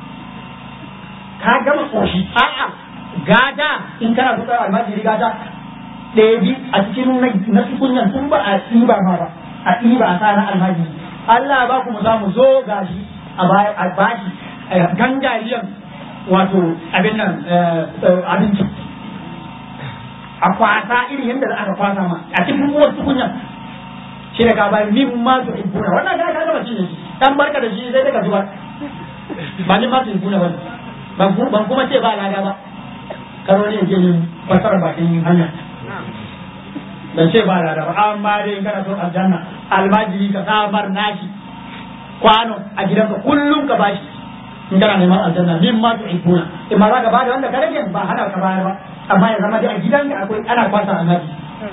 ka gama koshi a'a gada in kana so ka almajiri gada ɗaya bi a cikin na tukunyan tun ba a ɗiba ma ba a ɗiba a sa na almajiri Allah ba ku mu za mu zo gashi a bashi gangariyan wato abin nan abinci a kwasa irin yadda za aka kwasa ma a cikin uwar tukunyan shi da ka bayan min ma su ibuna wannan ka ka gama cinye shi dan barka da shi sai daga zuwa ba ni ma su ibuna wani ban kuma ce ba lada ba karo ne ke yin fasara bakin hanya ban ce ba lada ba amma dai kana son aljanna almajiri ka samar nashi kwano a gidanka kullum ka bashi in kana neman aljanna min ma tu ibuna in ma za ka bada wanda ka rage ba hana ka bayar ba amma ya zama dai a gidanka akwai ana kwasa almaji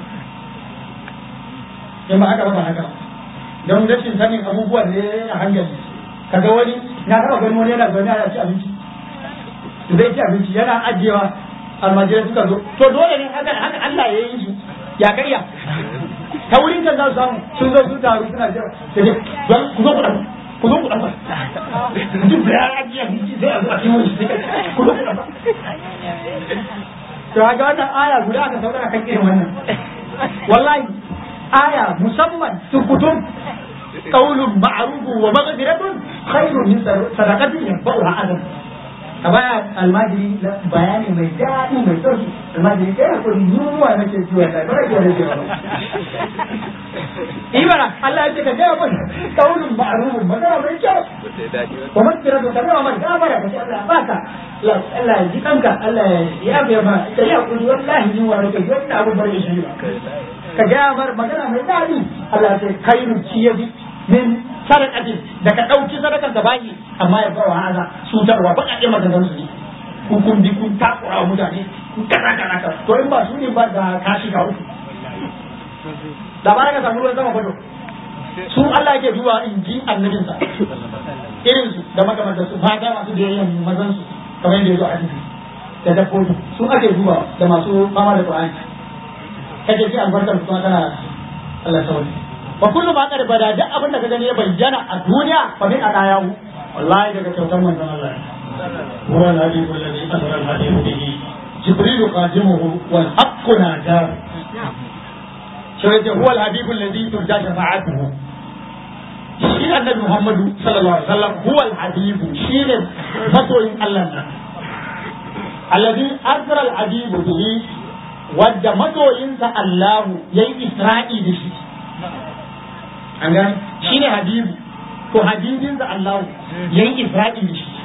in ba haka ba ba haka don rashin sanin abubuwan ne a hankali kaga wani na taba gani wani yana zaune ana ci abinci zai ci abinci yana ajiyewa almajirai suka zo to dole ne haka haka Allah ya yi su ya karya ta wurin kan za su samu sun zo sun taru suna jira sai dai don ku zo ku dan ku zo ku dan duk da ya ajiye abinci sai a zo a cikin wani ku zo ku dan to ga wannan aya guda aka saurara kan irin wannan wallahi aya musamman tukutum qaulun ma'ruf wa maghfiratun khairun min sadaqatin yanfa'uha adam ka baya almajiri bayani mai daɗi mai sauki almajiri kai hakuri yunwa nake ciwo ta ba ke rage ba ibara Allah ya ce ka gaya mun kaulun ma'rufun magana mai kyau ko man kira ka gaya mun gafara ka ce Allah baka Allah ya ji kanka Allah ya yabe ma ka yi hakuri wallahi yunwa nake wannan abu bare shi ba ka gaya mar magana mai daɗi Allah ya ce kairu ciyabi min sadaqatin da ka ɗauki sadakar da baki amma ya bawa haza cutarwa ba a ɗaya maganganun su ne kun kun bi kun takura wa mutane kun kaza kaza kaza to in ba su ne ba da ka shiga uku da ba ka samu ruwan sama fado su Allah yake duba in ji annabinsa irin su da makamantar su mata masu da yayin mazan su kamar yadda ya zo a hadisi da dabbobi su ake duba da masu fama da Qur'ani kake ji albarkar su kuma kana Allah sauri wa kullu ma qad bada duk abin da ka gani ya bayyana a duniya fa min adayahu wallahi daga kyautar manzon Allah huwa al-hadith alladhi asra al-hadith bihi jibril qadimuhu wal haqq najar sai ce huwa al-hadith alladhi turja shafa'atuhu shi annabi Muhammadu sallallahu alaihi wasallam huwa al-hadith shi ne masoyin Allah nan alladhi asra al-hadith bihi wadda masoyinsa Allahu yayi isra'i da shi an gani shi ne habibu to habibin da Allah ya yi isra'i da shi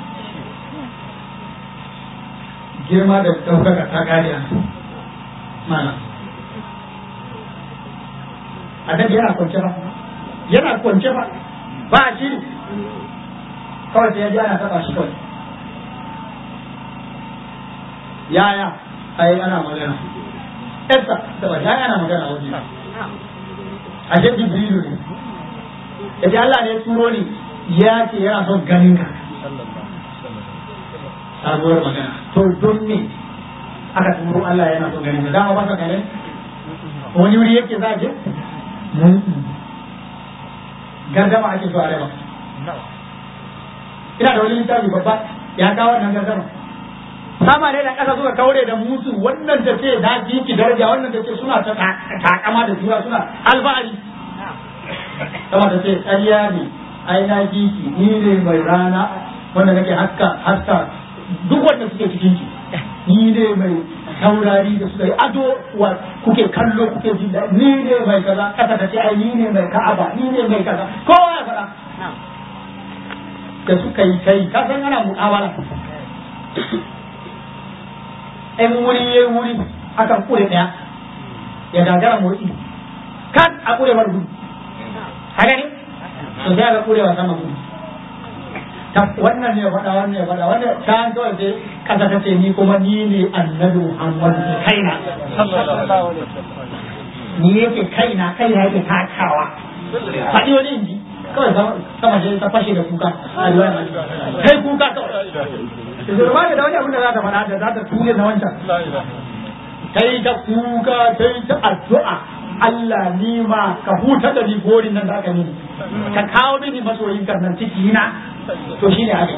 girma da ɗaukaka ta kare a mana annabi yana kwanci ba yana kwance ba ba shi kawai sai ya ji ana taɓa shi kawai yaya ai ana magana Esa da ba yaya ana magana waje a ce Jibrilu ne yace Allah ne ya turo ni ya ce yana son ganin ka sabuwar magana to don me aka turo Allah yana son ganin ka dama ba ka ganin wani wuri yake za a je gardama ake so a raba ina da wani littafi babba ya kawo wannan gardama sama ne da ƙasa suka kaure da musu wannan da ce na ji ki daraja wannan da ce suna ta takama da juna suna alfahari sama da ce ƙarya ne ai na ji ki ni ne mai rana wanda nake haska haska duk wanda suke cikin ki ni ne mai taurari da suka yi ado wa kuke kallo kuke jin daɗi ni ne mai kaza ƙasa ta ce ai ni ne mai ka'aba ni ne mai kaza kowa ya faɗa da suka yi kai ka san ana mu'amala in wuri ya wuri akan kure ɗaya ya gagara motsi kan a kure mar gudu haka ne to sai aka kure wa sama gudu wannan ne ya faɗa wannan ya faɗa wannan ta kawai sai kasa ta ce ni kuma ni ne annabi Muhammad ne kaina ni yake kaina kaina yake takawa faɗi wani inji kawai sama sai ta fashe da kuka a riwaya kai kuka kawai zurma da wani abin da za ta faɗa da za ta ture na wancan kai ta kuka kai ta addu'a Allah ni ma ka huta da ni gorin nan da aka mini ka kawo mini masoyin kan nan ciki na to shine haka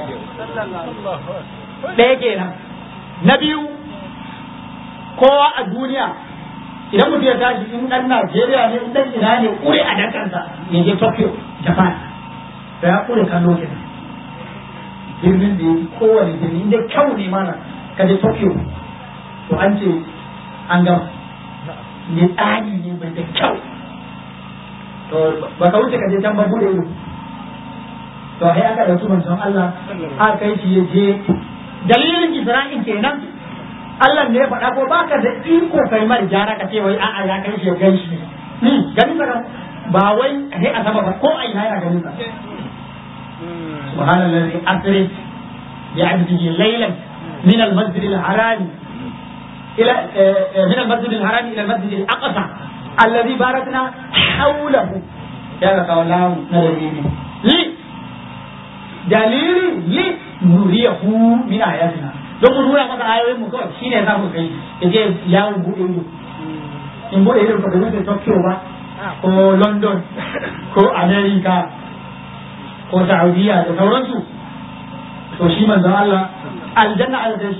ɗaya kenan na biyu kowa a duniya idan mutum ya tashi in ɗan Najeriya ne in ɗan ina ne ƙure a dakansa ya je Tokyo Japan da ya ƙure kallo kenan birnin da ya fi kowane birni inda kyau ne mana ka je Tokyo to an ce an gama ne tsari ne bai da kyau to ba ka wuce ka je can ba bude ido to sai aka ɗauki manzon Allah aka kai shi ya je dalilin Isra'il kenan Allah ne ya faɗa ko baka da iko kai mar gyara ka ce wai a'a ya kai shi ya gan shi ni ganin sa ba wai sai a sama ba ko a ina yana ganin sa سبحان الذي أسري بعبده ليلا من المسجد الحرام إلى من المسجد الحرام إلى المسجد الأقصى الذي باركنا حوله يا قولاه نبيني لي دليل لي نريه من آياتنا don mu nuna masa ayoyin mu kawai shine za mu kai ya je yawon buɗe ido in buɗe ido ka ga Tokyo ba ko London ko America ko Saudiya da sauransu to shi manzon Allah aljanna ala shi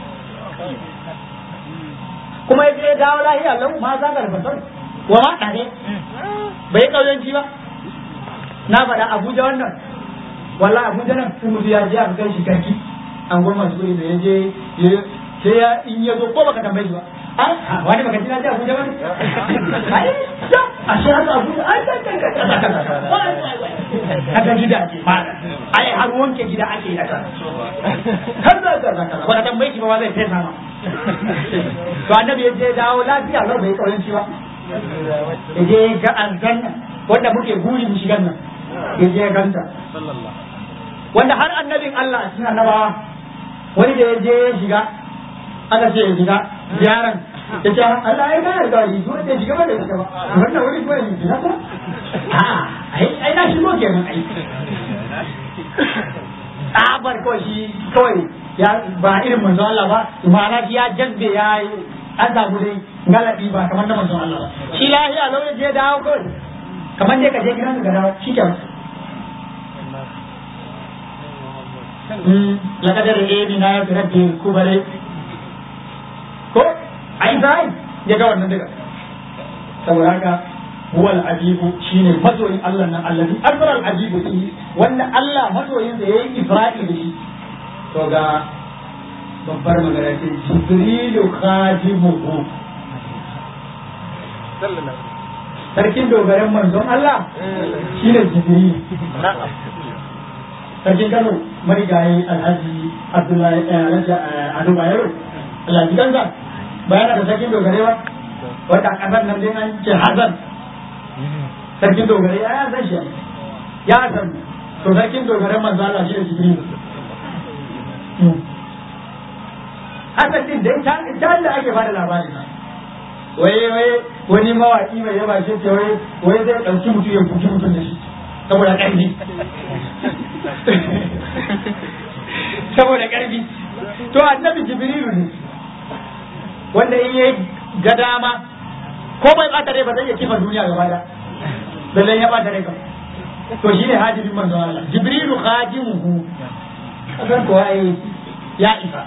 kuma ya je dawo lahiya lau ma za ka rubuta wa ma tare bai kauyanci ba na faɗa Abuja wannan walla Abuja nan sun mutu ya je aka kai shi garki an goma su da ya je sai ya in ya zo ko baka tambaye shi ba wani baka ji na je Abuja wani ai a shi haka Abuja ai kai kai kai kaga gida ke fara ai har wanke gida ake yi a kan har da ka zaka ba tambaye shi ba zai fesa ma to annabi ya je dawo lafiya lau bai kauyanci ba ya je ga aljanna wanda muke buri mu shigan nan ya je ganta wanda har annabin Allah a cikin annabawa wani da ya je ya shiga aka ce ya shiga ziyaran ya ce Allah ya gane da shi wanda ya shiga ba da shiga ba wannan wuri ko ya shiga ba a'a ai na shigo kenan ai tsabar kawai shi kawai ya ba irin manzo Allah ba ma'ana shi ya jazbe ya an samu dai galabi ba kamar na manzo Allah ba shi lahiya lau ya je dawo kawai kamar dai ka je gidan ka dawo shi kenan لقد رأينا في ربه الكبر ko a Isra'il ya ga wannan daga saboda haka huwa al-ajibu shine masoyin Allah nan allazi arsala al-ajibu shi wanda Allah masoyin sa yayi Isra'il da shi to ga babbar magana ce Jibrilu khadimuhu sarkin dogaran manzon Allah shine Jibril sarkin Kano marigayi Alhaji Abdullahi Ado Bayero Allah ji kansa bayana da sarkin dogare ba wanda a kasar nan dai an ce Hassan sarkin dogare ya san shi ya san to sarkin dogaren manzo Allah shi da jibril hakan din dai ta da ake bada labarin wai wai wani mawaki mai yaba shi ce wai wai zai dauki mutum ya buki mutum da shi saboda karfi saboda karfi to annabi jibrilu ne wanda in yayi ga dama ko bai bata rai ba zai iya kifa duniya gaba da lallai ya bata rai kam to shi ne hajibin manzon Allah jibrilu khajimuhu kasan ko ai ya isa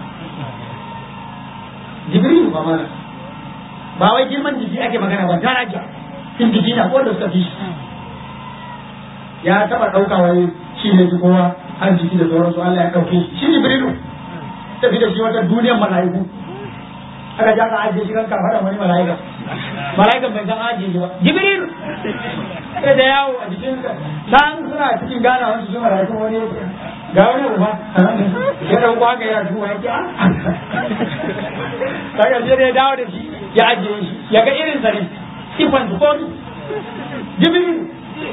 jibrilu ba mana ba wai girman jiki ake magana ba daraja in jiki na wanda suka fi shi ya taba dauka wai shi ne kowa har jiki da sauransu Allah ya dauke shi shi jibrilu tafi da shi wata duniyar mala'iku aka ja ka ajiye shi kan kafa wani mala'ika mala'ikan bai san ajiye shi ba jibril sai da yawo a jikin san suna cikin gana wani su mala'ikan wani ga wani uba ya dauko haka yana tuwa ya ki kaga sai da ya dawo da shi ya ajiye shi ya ga irin sa ne sifan su komi jibril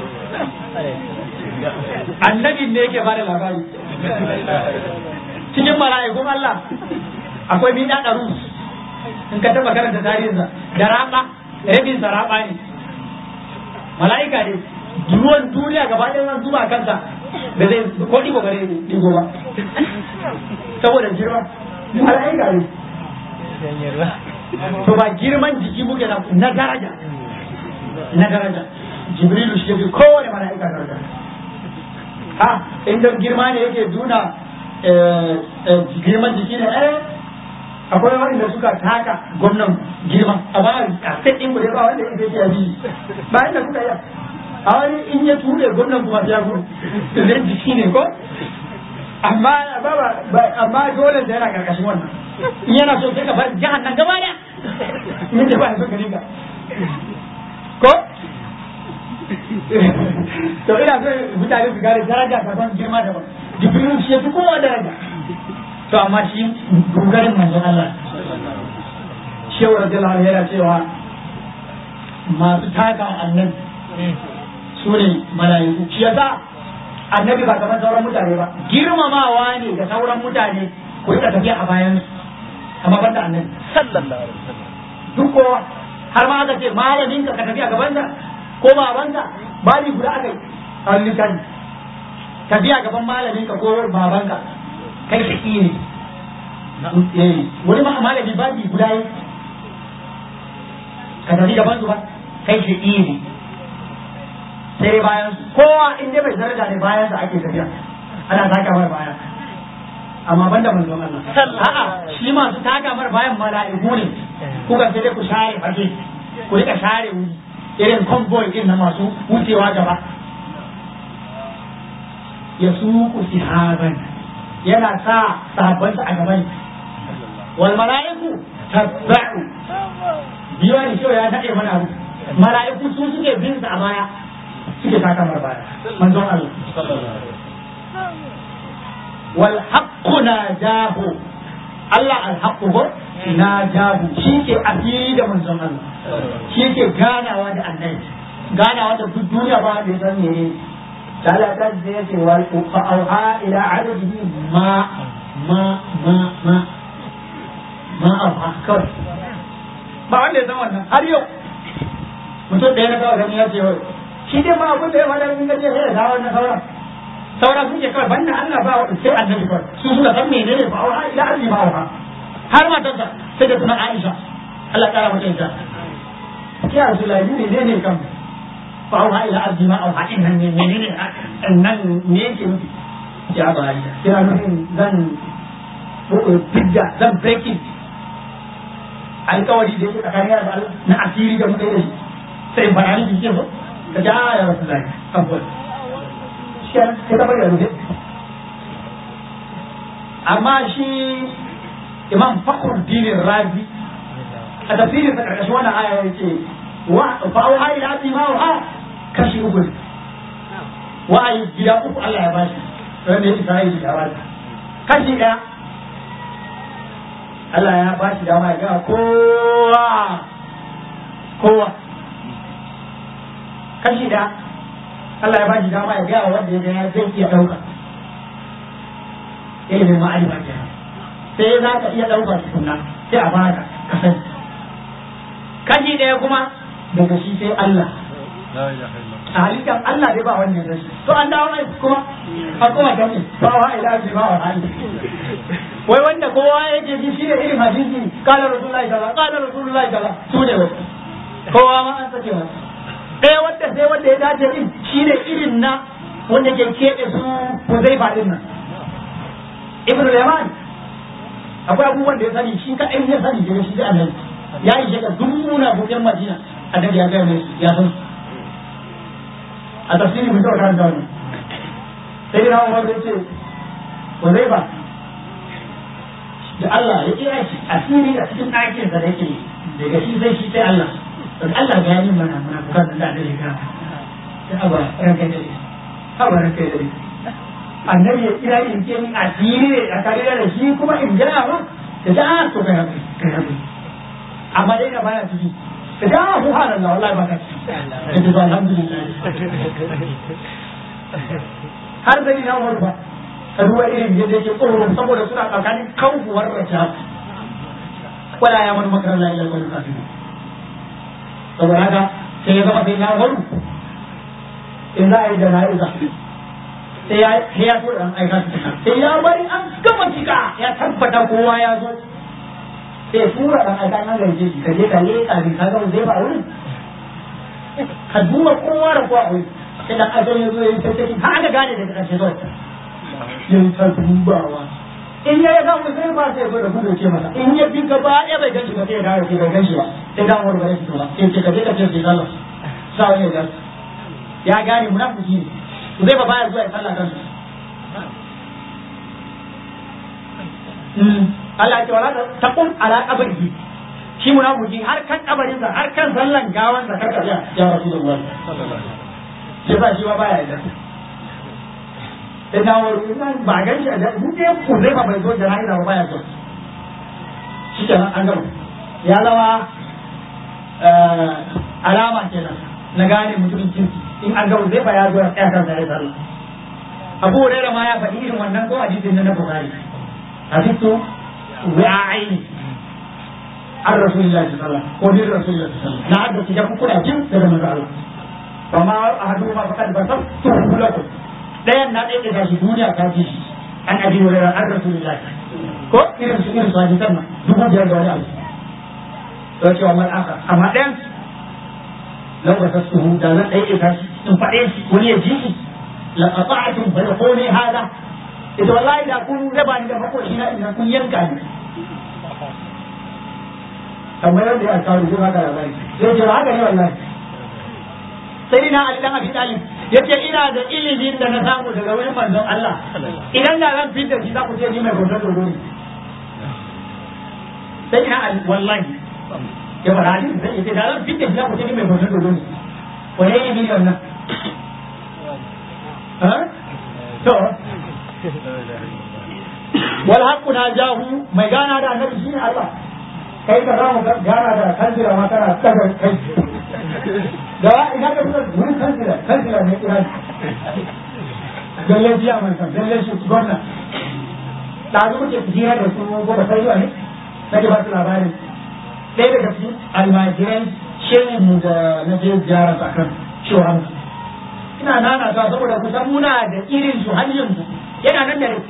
annabi ne yake bada labari cikin mala'ikun Allah akwai bin da ɗaru in ka taba karanta tarihinsa da raba rabin sa raba ne mala'ika ne ruwan duniya gaba ɗaya zan zuba kansa da zai ko ɗigo gare ɗigo ba saboda girma mala'ika ne to ba girman jiki muke na daraja na daraja jibrilu shi yafi kowane mala'ika daraja ha inda girma ne yake nuna girman jiki ne eh akwai wanda suka taka gwamnan girma a ba a ɗin ku ba wanda ya ce abi ba inda suka yi a wani in ya ture gwamnan kuma ya gudu zai jiki ne ko amma ba amma dole da yana karkashin wannan in yana so sai ka bar jihar nan gaba da min da ba ya so gani ka ko to ina so mutane su gane daraja daban girma daban jibril shi ya fi kowa daraja to amma shi dogarin manzon Allah shehu radiyallahu anhu yana cewa masu taka annabi su ne mala'iku shi yasa annabi ba kamar sauran mutane ba girmamawa ne ga sauran mutane ku rika tafiya a bayan su amma banda annabi sallallahu alaihi wasallam duk kowa har ma aka ce malamin ka ka tafi a gabansa ko babanka bali guda aka yi a littafi tafiya gaban malamin ka ko babanka kai shaki ne wani ma malami babi guda yi ka tafi gaban su ba kai shaki ne sai bayan kowa in dai bai daraja ne bayan sa ake tafiya ana taka mar baya amma banda manzon Allah a'a shi masu taka mar bayan mala'iku ne kuka sai dai ku share fage ku rika share wuri irin convoy din na masu wucewa gaba ya suku sihaban yana sa sahabbansa a gaban wal mala'iku tabba'u biyo ne shi ya nade mana abu mala'iku su suke bin sa a baya suke taka mar baya manzon Allah wal haqqu najahu Allah al haqqu ko najahu shi ke asiri da manzon Allah shi ke ganawa da annabi ganawa da duk duniya ba da san ne تعالى تجزي فأوحى إلى عبده ما ما ما ما ما أوحى كر ba wanda ya san wannan har yau mutum da ya na kawai ya ce wai shi dai ma abin da ya faɗa in gaje ya dawo na sauran sauran sun ce kawai banda Allah ba sai annabi kawai su suka san menene fa auha ila abdi ma auha har matarsa sai da tuna Aisha Allah kara mata ita ya Rasulullahi menene kan فأوحى إلى عبد ما أوحى إن من منين إن من يمكن يا باي يا نحن زن تبدا زن بريكين alkawari da yake tsakanin da Allah na asiri da muka yi da shi sai bayani da ke ka ja ya rasu zai abuwa shi ya ta bari da rufe amma shi imam fakhruddin razi a tafsirin sa karkashin wannan aya yake wa fa auha ila abdi ma auha kashi uku ne wa'ayi gida uku Allah ya bashi wanda ya isa yi da bashi kashi ɗaya Allah ya bashi dama ya gama kowa kowa kashi da Allah ya ba shi dama ya gaya wa wanda ya ga ya zai iya ɗauka ilimin ma'arifa kenan sai za ka iya ɗauka tukunna sai a baka ka sani kashi ɗaya kuma daga shi sai Allah a halittar Allah dai ba wannan rashi to an dawo mai kuma a kuma gani ba wa ila bi ba wa hali wai wanda kowa yake ji shi ne irin hadisi kala rasulullahi kaza kala rasulullahi kaza su ne wai kowa ma an sake masa ɗaya wanda sai wanda ya dace din shi ne irin na wanda ke keɓe su Huzaifa din nan Ibn Yaman akwai abubuwan da ya sani shi kaɗai ya sani daga shi da annabi ya yi shekar duk muna buɗin Madina annabi ya gaya mai su ya san su a tafsiri mun taɓa karanta wannan sai dai na umar ya ce ko zai ba da Allah ya kira shi asiri a cikin ɗakin da yake daga shi sai shi sai Allah don Allah ga yanin mana muna bukan da da ya sai aba ranka da shi aba ranka da shi annabi ya kira in ce ni asiri ne a kare da shi kuma in gaya ba da da to kai kai kai amma dai na baya ciki da da subhanallah wallahi ba ka ciki da ba alhamdulillah har zai na umar ba ka duba irin yadda yake tsoro saboda suna tsakanin kankuwar rasha wala ya mani makarar la ilaha illa kafin saboda haka sai ya zama sai na waru in za a yi da na'iza sai ya sai ya so dan aika su sai ya bari an gama cika ya tabbata kowa ya zo sai ya tura dan aika an gaje shi ka je ka leka bi ka ga zai ba wurin ka duba kowa da kowa wurin sai dan aika ya zo ya yi tattaki har aka gane daga ƙarshe zuwa ya yi ta dubawa in ya ga mu sai ba sai ya zo da gudu ce masa in ya bi gaba ya bai ganshi ba sai ya dawo sai bai ganshi ba sai dan wani bare shi ba sai ce ka je ka ce sai Allah sa wani ya ya gane munafiki ne zai ba baya zuwa ya sallah kan Allah ce wala taqum ala qabrihi shi munafiki har kan kabarin sa har kan sallan gawan sa karka ya ya rasulullahi sai ba shi ba baya da sai da wani ba gan shi da mu dai ku zai ba bai zo da rayuwa ba baya so shi kenan an gama ya zama alama kenan na gane mutumin kirki in an ga zai ya zo ya tsaya kansa ya sallah abu hurairah ma ya faɗi irin wannan ko hadisin na bukhari hadisu wa'aini an rasulullahi sallallahu alaihi wasallam ko din rasulullahi sallallahu alaihi wasallam na hadda kidan kuna jin daga manzo Allah fa ma ahadu ma faqad basar tu lakum dayan na ɗaya da shi duniya ta ji shi an abi hurairah an rasulullahi ko irin su irin su hadisan nan dubu biyar da wani abu to cewa man aka amma ɗayan لو بسطته ده لا ايه بس ان فايش ولي جيشي لقطعتم فيقولي هذا إذا والله إذا أكون ربا إذا فقول هنا إذا أكون ينكاني kamar yadda ya kawo shi haka labari zai ce haka ne wallahi sai na Ali dan Abi Talib yace ina da ilimin da na samu daga wurin manzon Allah idan da zan fitar shi za ku ce ni mai hoton dogo ne sai na Ali wallahi ya fara hadisi sai yace da ran fitta shi ku ce mai hoton dogo ne wane ne miliyon nan ha to wal haqqu najahu mai gana da annabi shine Allah kai ka zamu gana da kanjira ma kana tsaga kai da ina ka fita mun kanjira kanjira ne kira galle jiya man san galle shi gwamna da zuwa ke jira da su gobe sai zuwa ne nake ba su labarin ɗaya daga cikin almajiran shehin mu da na je ziyara tsakan shoran ina nana ta saboda kusan muna da irin su har yanzu yana nan da rai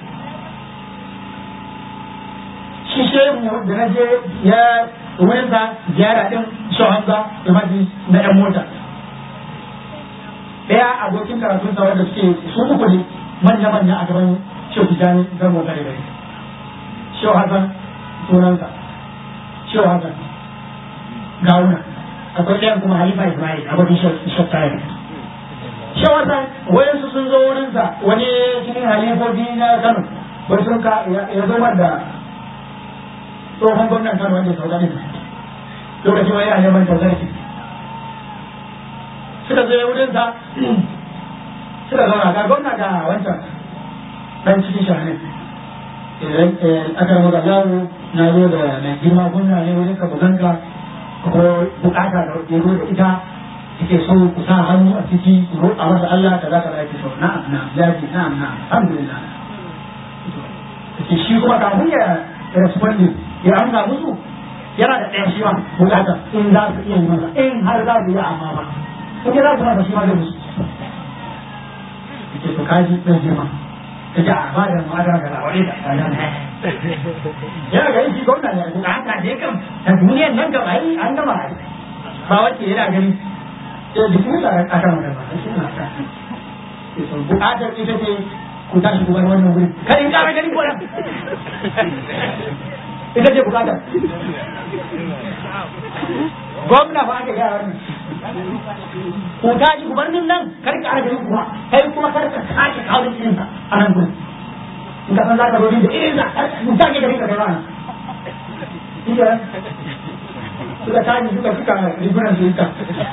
shi shehin mu da na je ya wurin sa ziyara din shoran sa almaji na yan mota ɗaya abokin karatun sa wanda suke su uku ne manya-manya a gaban shehu tijani zan mota da rai shehu hasan sunansa shehu hasan gawuna akwai ɗayan kuma halifa ismail abokin shakkare shi wata wayansu sun zo wurinsa wani cikin halifofi na kano wani sun ka ya zo da tsohon gwamnan kano wanda sau ɗanin lokacin wani yana neman tazarki suka zo wurinsa suka zauna ga gwamna da wancan ɗan cikin shahanin aka muka zawo na zo da mai girma gwamna ne wurin ka buganka ko bukata da ya zo da ita yake so ku sa hannu a ciki ku roƙa masa Allah kaza kaza yake so na'am na'am lafi na'am na'am alhamdulillah yake shi kuma kafin ya respondi ya amsa musu yana da ɗaya shi ma bukata in za su iya yi masa in har za su yi amma ba in za su masa shi ma zai musu yake to kaji ɗan girma ta ji a ba da ma'adar ga labarai da kayan yana ganin shi gwamna ne bukata ne kam ta duniyar nan gaba yi an gama ba wacce yana ganin sai jikin da aka magana shi na ta bukatar ita ce ku tashi ku bar wannan wuri kai in kara gani ko nan ita ce bukata gwamna ba aka gaya wannan ku tashi ku bar nan kar ka ara gani kuma kai kuma kar ka sake kawo da irinsa a nan gurin in ka san za ka zo da irinsa ku sake gani ka kai ba suka tashi suka suka rigunan su ita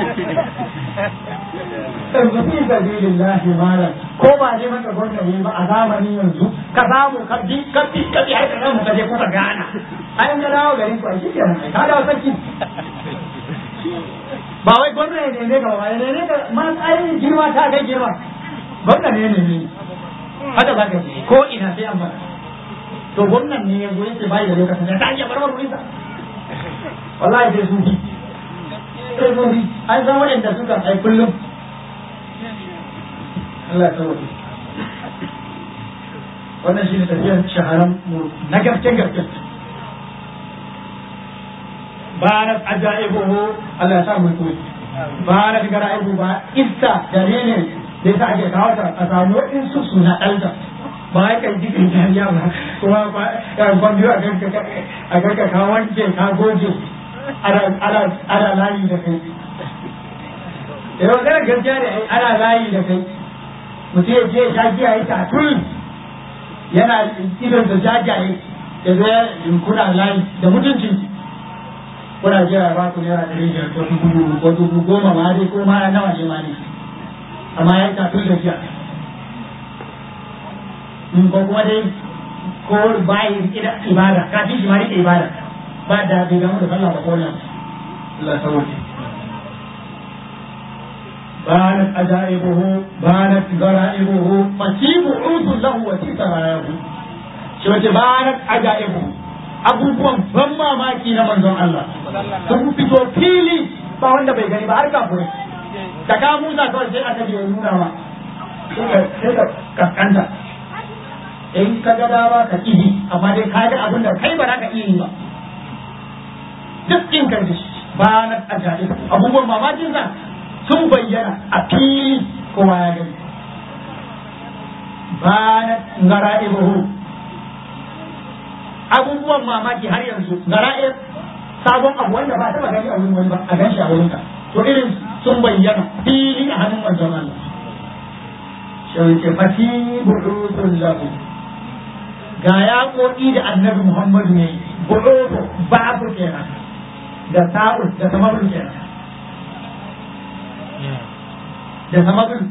yanzu fi sabilillahi malam ko ba ne maka gwamnati ba a zamanin yanzu ka samu ka bi ka bi ka bi har ka samu ka je kuka gana ai ga dawo garin ku a shi kenan ka dawo sarki ba wai gwamnati ne ne ga ba ne ne ga ma tsarin girma ta kai girma gwamnati ne ne ne haka za ka ce ko ina sai an fara to gwamnati ne yanzu yake bai da lokacin da ta iya barbar wurinsa wallahi sai sun fi sai sun fi an san waɗanda suka ai kullum Allah ya sauke wannan shi ne tafiyar shaharan mu na gaske gaske barat ajaibuhu Allah ya sa mu koyi barat garaibu ba iska dalilin da yasa ake kawo ta a samu waɗansu suna ɗalta ba ya kan ji kan jariya ba kuma ba ya ban biyu a kanka a kanka ka wanke ka goge ana layi da kai da yau kana gaskiya ne ana layi da kai mutum ya je ya giya ya tatul yana idon da jajaye ya zo ya kuna layi da mutuncin kuna jira ba ku naira ɗari biyar ko dubu ko dubu goma ma dai ko ma nawa ne ma ne amma ya tatul da jiya in ko kuma dai ko bayi ibada kafin shi ma rike ibada ba da bai gamu da sallah ba ko nan Allah sauke بانت أجائبه بانت غرائبه فسيب عود له وسيط رايه شوة بانت أجائبه abubuwan ban mamaki na manzon Allah sun fito fili ba wanda bai gani ba har kafirai da ka musa kawai sai aka je nuna ma sai ka kaskanta in ka ga dama ka ihi amma dai ka ga abin da kai ba za ka iya yi ba duk in ka ji ba na ajaib abubuwan mamakin sa sun bayyana a fili kowa ya gani ba na ngara'ibuhu abubuwan mamaki har yanzu gara'ir sabon abu wanda ba taba gani a wurin wani ba a gan shi a wurin ka to irin sun bayyana fili a hannun manzon Allah shi ke fati bu'udun lahu ga yaƙoƙi da annabi Muhammadu ne bu'udu babu kenan da sa'ud da samabul kenan da samabul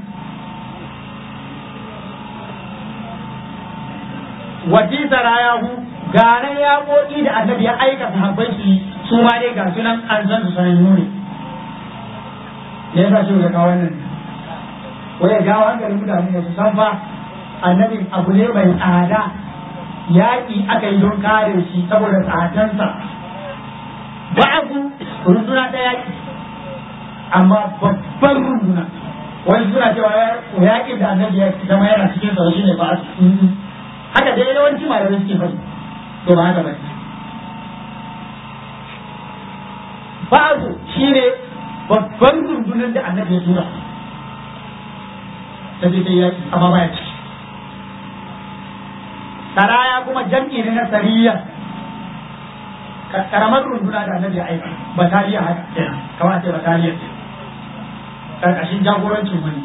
wati sarayahu ganan yaƙoƙi da annabi ya aika sahabbai su su ma dai ga sunan an san su sanannu ne me yasa shi ga kawo wannan ko ya jawo hankalin mutane da su san fa annabi abu ne mai tsada yaƙi aka yi don kare shi saboda tsadansa ba'abu runduna ta yaƙi amma babban runduna wani suna cewa yaƙin da annabi ya zama yana cikin sa shi ne ba haka dai yawanci malamai suke faɗi to ba haka ba ba'abu shi ne babban rundunar da annabi ya tura ta je ta yaƙi amma baya ciki saraya kuma jam'i ne na sariya karamar runduna da annabi ya aika bataliya haka kenan kamar ce bataliya ce karkashin jagorancin wani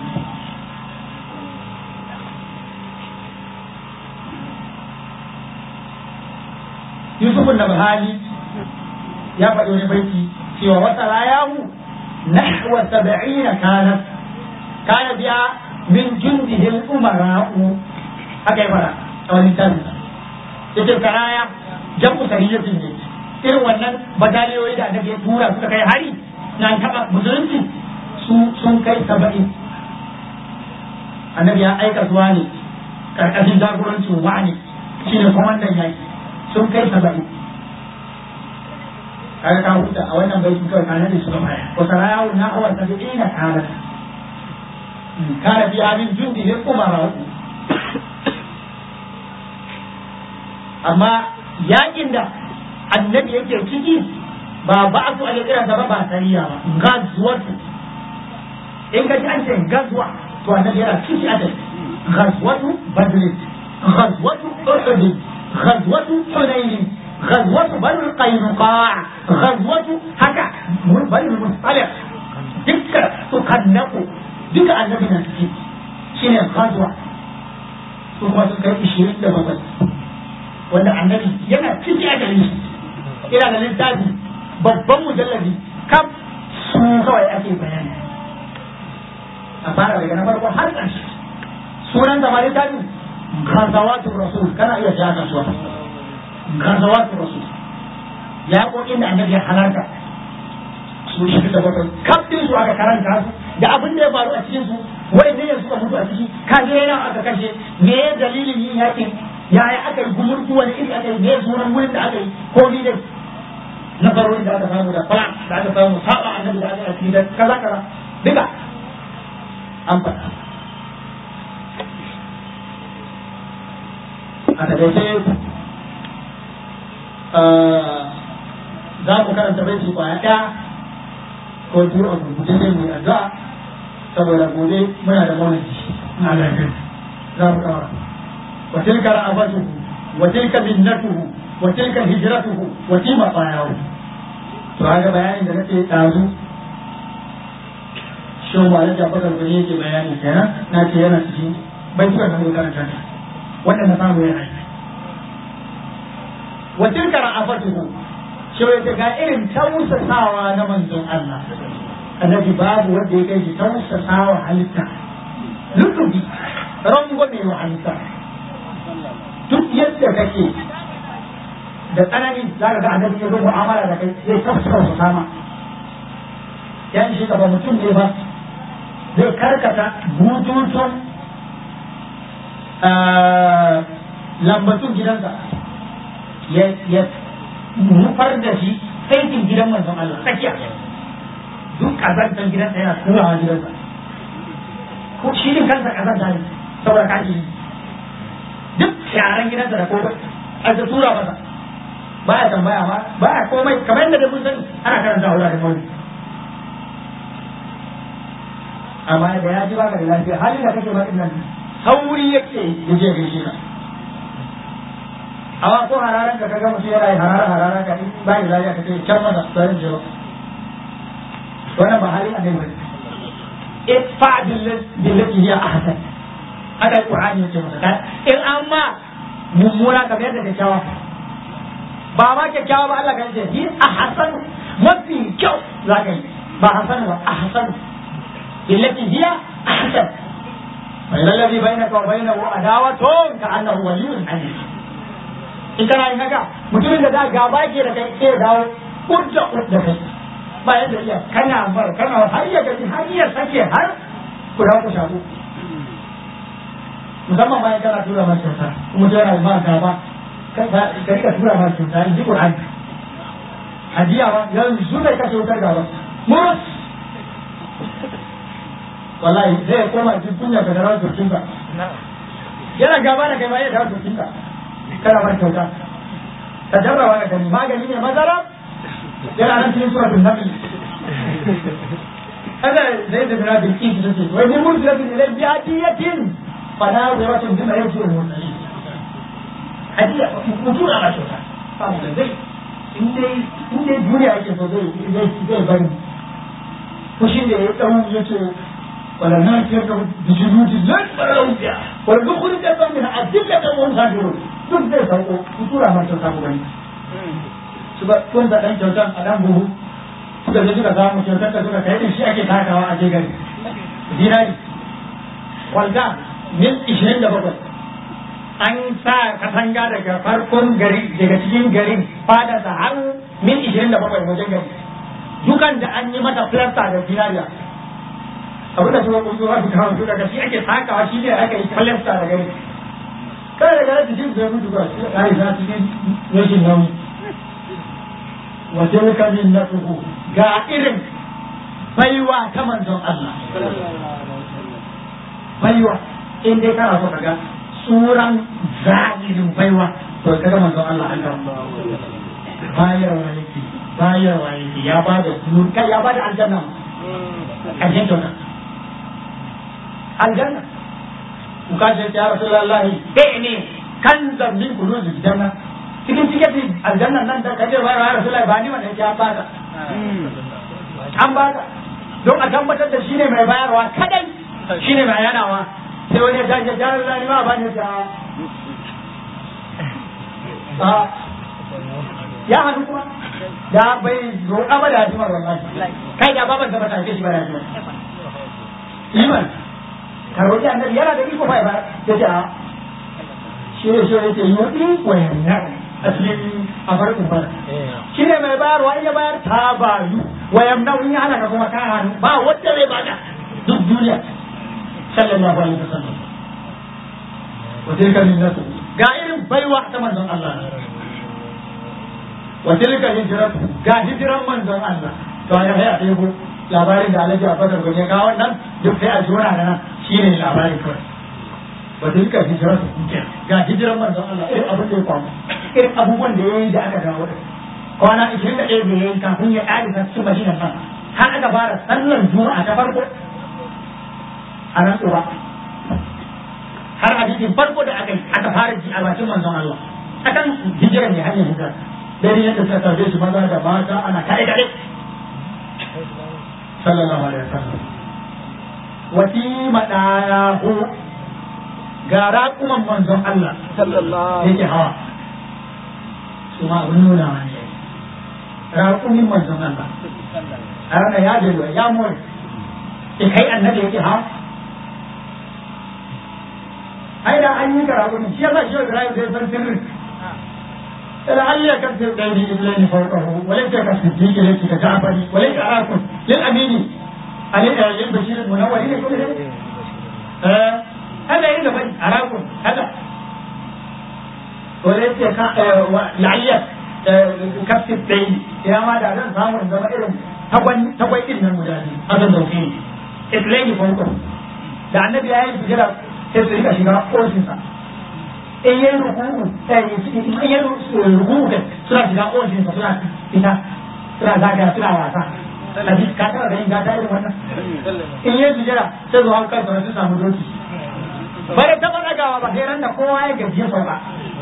Yusuf da Bahali ya faɗi wani baiti cewa wata rayahu nahwa sab'ina kanat kana biya min jundihil umara'u haka ya fara a wani tabi yace karaya jam'u sariyatin ne irin wannan bataliyoyi da annabi ya tura suka kai hari na taba musulunci su sun kai saba'in annabi ya aika zuwa ne karkashin jagorancin wani shine kwamandan yaki sun kai saba'in kaga ka huta a wannan bai kawai kana da su gaba wa sarayawu na awar tabi'ina kana kana fi amin jundi ne kuma ba amma yakin da annabi yake ciki ba ba su ake kira ba ba sariya ba gazwatu in ka ji an ce gazwa to annabi yana ciki a dai gazwatu badr gazwatu uhud gazwatu hunayn غزوة بنو القينقاع غزوة هكا بنو المصطلق دكا تقنق دكا النبي نسكي شنو غزوة ثم تكون إشيرين دبابات wanda annabi yana ciki a gare shi ina da littafi babban mujallabi kam su kawai ake bayani a fara daga na farko har ƙarshe sunan zama littafin gazawatu rasul kana iya shiga kasuwa gazawatu rasul ya kokin da annabi ya halarta su shi da bakwai kafin su aka karanta su da abin da ya faru a cikin su wai ne suka mutu a ciki kaje yana aka kashe me dalilin yin yakin yaya aka yi gumurtu wani iri aka yi me sunan wurin da aka yi ko ni dai na faruwar da aka samu da fara da aka samu saba annabi da aka yi da kaza kaza duka an faɗa a taƙaice za mu karanta bai su kwaya ɗaya ko biyu a gurguje sai mu yi addu'a saboda gobe muna da maulidi za mu kawara وتلك رأفته وتلك منته وتلك هجرته وتلك طاياه فهذا بيان da nake ɗazu shi ma da jabbar da yake bayani kenan na ce yana cikin bai tuka nan karanta ne wanda na samu yana yi wa tilka ra'afatuhu shi ya ga irin tausasawa na manzon Allah annabi babu wanda ya kai shi tausasawa halitta lutubi rangwame wa halitta duk yadda kake da tsanani za ka ga annabi ya zo mu'amala da kai zai tafsira su sama yan shi gaba mutum ne ba zai karkata bututun lambatun gidansa ya nufar da shi saitin gidan manzon Allah tsakiya duk kazantar gidansa yana turawa gidansa ko shi ne kansa kazanta ne saboda kashi duk sharan gidansa da komai a ta tura masa ba ya tambaya ba ba ya komai kamar yadda da mun sani ana karanta wura da mauli amma da ya ji baka da lafiya halin da kake bakin nan sauri yake ya je gaishe ka amma ko hararan da kaga mutum yana harara harara ka in ba da lafiya ka ce can masa tsarin jiro wannan ba halin annabi bane idfa billati hiya ahsan haka Qur'ani yake masa in amma mummuna ka bayar da kyakkyawa ba ma kyakkyawa ba Allah kan ce hi ahsan mafi kyau za ka yi ba hasan ba ahsan billati hiya ahsan bai lallabi bainaka wa bainahu adawatun ka annahu waliyyun hamid in kana yin haka mutumin da za gaba ke da kai sai dawo kudda kudda kai ba yadda iya kana bar kana har ya gaji har ya sake har ku dawo ku shafu musamman bayan kana tura masa kyauta kuma ta yana ba gaba ka rika tura masa kyauta in ji Qur'ani hadiya ba yanzu zai kashe wutar gaba murus wallahi zai koma jin kunya ga darawar turkinka yana gaba da kai ma ya dawo turkinka kana bar kyauta ka jarrawa ga gani magani ne mazara yana nan cikin suratul nahl kada zai da bira bin kiki da ce wai mun murtala bin ilal bi'atiyatin fana zai bima yarji al-mursalin hadiya mutum a kyauta samu da zai in dai in dai duniya yake so zai zai zai bari fushin da ya dau yace wala na fiyar da bijinudi lan barau biya wala dukkan da ban min adilla da mun sabiru duk zai sauko tura ma kyauta ku gani su ba kun da dan kyautan a dan buhu suka je suka samu kyautar da suka kai shi ake takawa a je gari dinari walda mil 27 an sa katanga daga farkon gari daga cikin garin fada da har mil 27 wajen gari dukan da an yi mata filasta da zinariya abin da kuma kunzuwa su kawo su daga shi ake takawa shi ne aka yi falasta da gari kada daga yadda shi zai mutu ba shi da kare za su yi rashin nauyi wajen kamin na tsoho ga irin baiwa ta manzon Allah baiwa in dai kana so ka ga tsuran zahirin baiwa to ka ga manzon Allah an gaba bayarwa yake bayarwa yake ya ba da kai ya ba da aljanna ƙarshen kyauta aljanna ku kashe ya rasulullah eh ne kan zambin kudu su janna cikin cikin aljanna nan da kaje ba ya rasulullah ba ni wannan ya baka an baka don a tabbatar da shine mai bayarwa kadai shine mai yanawa sai wani ya tashi ya rasulullah ma ba ni ta ya hannu kuma da bai roƙa ba da hajimar wallahi kai da baban da bata shi ba da hajimar iman ka roƙi annabi yana da iko bai ba ya ce a shi ne shi ne ce yi wa yamna a cikin a farkon fara shi ne mai bayarwa in ya bayar ta bayu wa yamna in ya hana ka kuma ka hannu ba wanda zai baka duk duniya sallallahu alaihi wasallam wa tilka minnatu ga irin baiwa ta manzon Allah wa tilka hijratu ga hijiran manzon Allah to ya haya ɗebo labarin da Alhaji Abubakar gobe ga wannan duk sai a jona da nan shine labarin kawai wa tilka hijratu ga hijiran manzon Allah irin abin da ya kwamu irin abubuwan da yayi da aka dawo kwana 21 da yayi kafin ya ƙari ta cikin Madina nan har aka fara sallar Juma'a ta farko a nan tsoba har hadisin farko da aka yi aka fara ji a bakin manzon Allah akan hijiran ne hanyar hijira dare yadda suka tarbe shi maza da mata ana kare kare sallallahu alaihi wasallam wati madayahu ga raƙuman manzon Allah sallallahu yake hawa su ma abin nuna wani yayi raƙumin manzon Allah a ranar ya je ya more ke kai annabi yake hawa ai da an yi karatu shi yasa shi Ibrahim zai san sirrin لعل يكفر بين اثنين فوقه وليس كالصديق ليس كجعفر وليس اراكم للامين للبشير المنور الى كل ذلك هذا يريد بني اراكم هذا وليس لعل كفر بين يا ما da zan samu in zama irin tagwai irin nan guda biyu haka dauke ni islaini fauko da annabi ya yi bijira sai su rika shiga ofishinsa in yi rukuku in yi rukuku kai suna shiga ofishin sa suna fita suna zaga suna wasa kaji ka taba ganin gata irin wannan in yi sujjara sai zuwa kan sa su samu doki bare taba dagawa ba sai ran da kowa ya gaji sau ba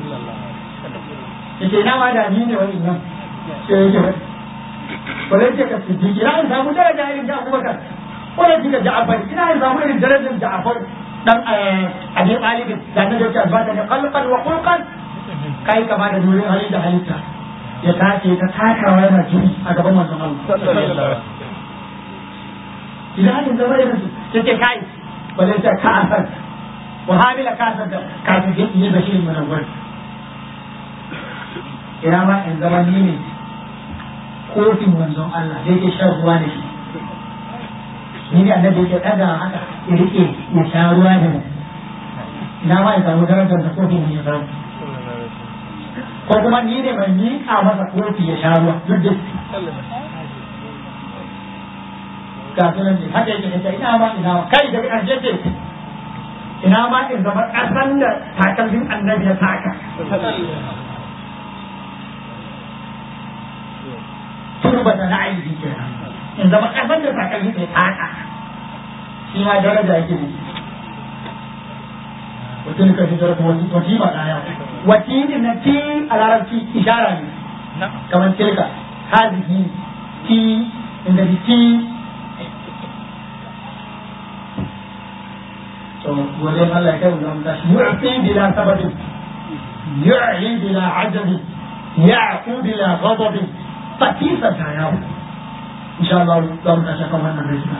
yace ina ma da ni ne wani nan sai yake wani wala ce ka siddiqi ina in samu daraja irin da Abubakar wala ce ka Ja'far ina in samu irin darajar Ja'far dan abi talibin da na dauke albata da kalqan wa khulqan kai kama da nurin hali da halitta ya tace ta takawa yana jini a gaban manzon Allah idan hadin zama irin su yace kai wala ta ka asar wa hamila ka asar da kafin ya yi bashirin munawwar ina ma in zama ni ne kofin manzon Allah da yake shan ruwa da shi ni ne annabi yake ɗaga haka ya rike ya sha ruwa da mu ina ma ya samu darajar da kofi ne ya samu ko kuma ni ne mai miƙa masa kofi ya sha ruwa duk da ga sunan ne haka yake ita ina ma ina ma kai da ƙarshe ce ina ma in zama ƙasan da takalmin annabi ya taka turbata na aiki kenan in zama ƙasar da takalmi mai taka shi ma daraja yake ne mutum ka fitar da wani wati ba ɗaya wati din na ti a larabci ishara ne kamar tilka hazihi ti inda bi ti to gode Allah ya kai mu zama tashi yu'ti bila sababin yu'i bila ajabi ya'qu bila ghadabin fatisa ta yawo insha Allah za mu tashi kan wannan rishina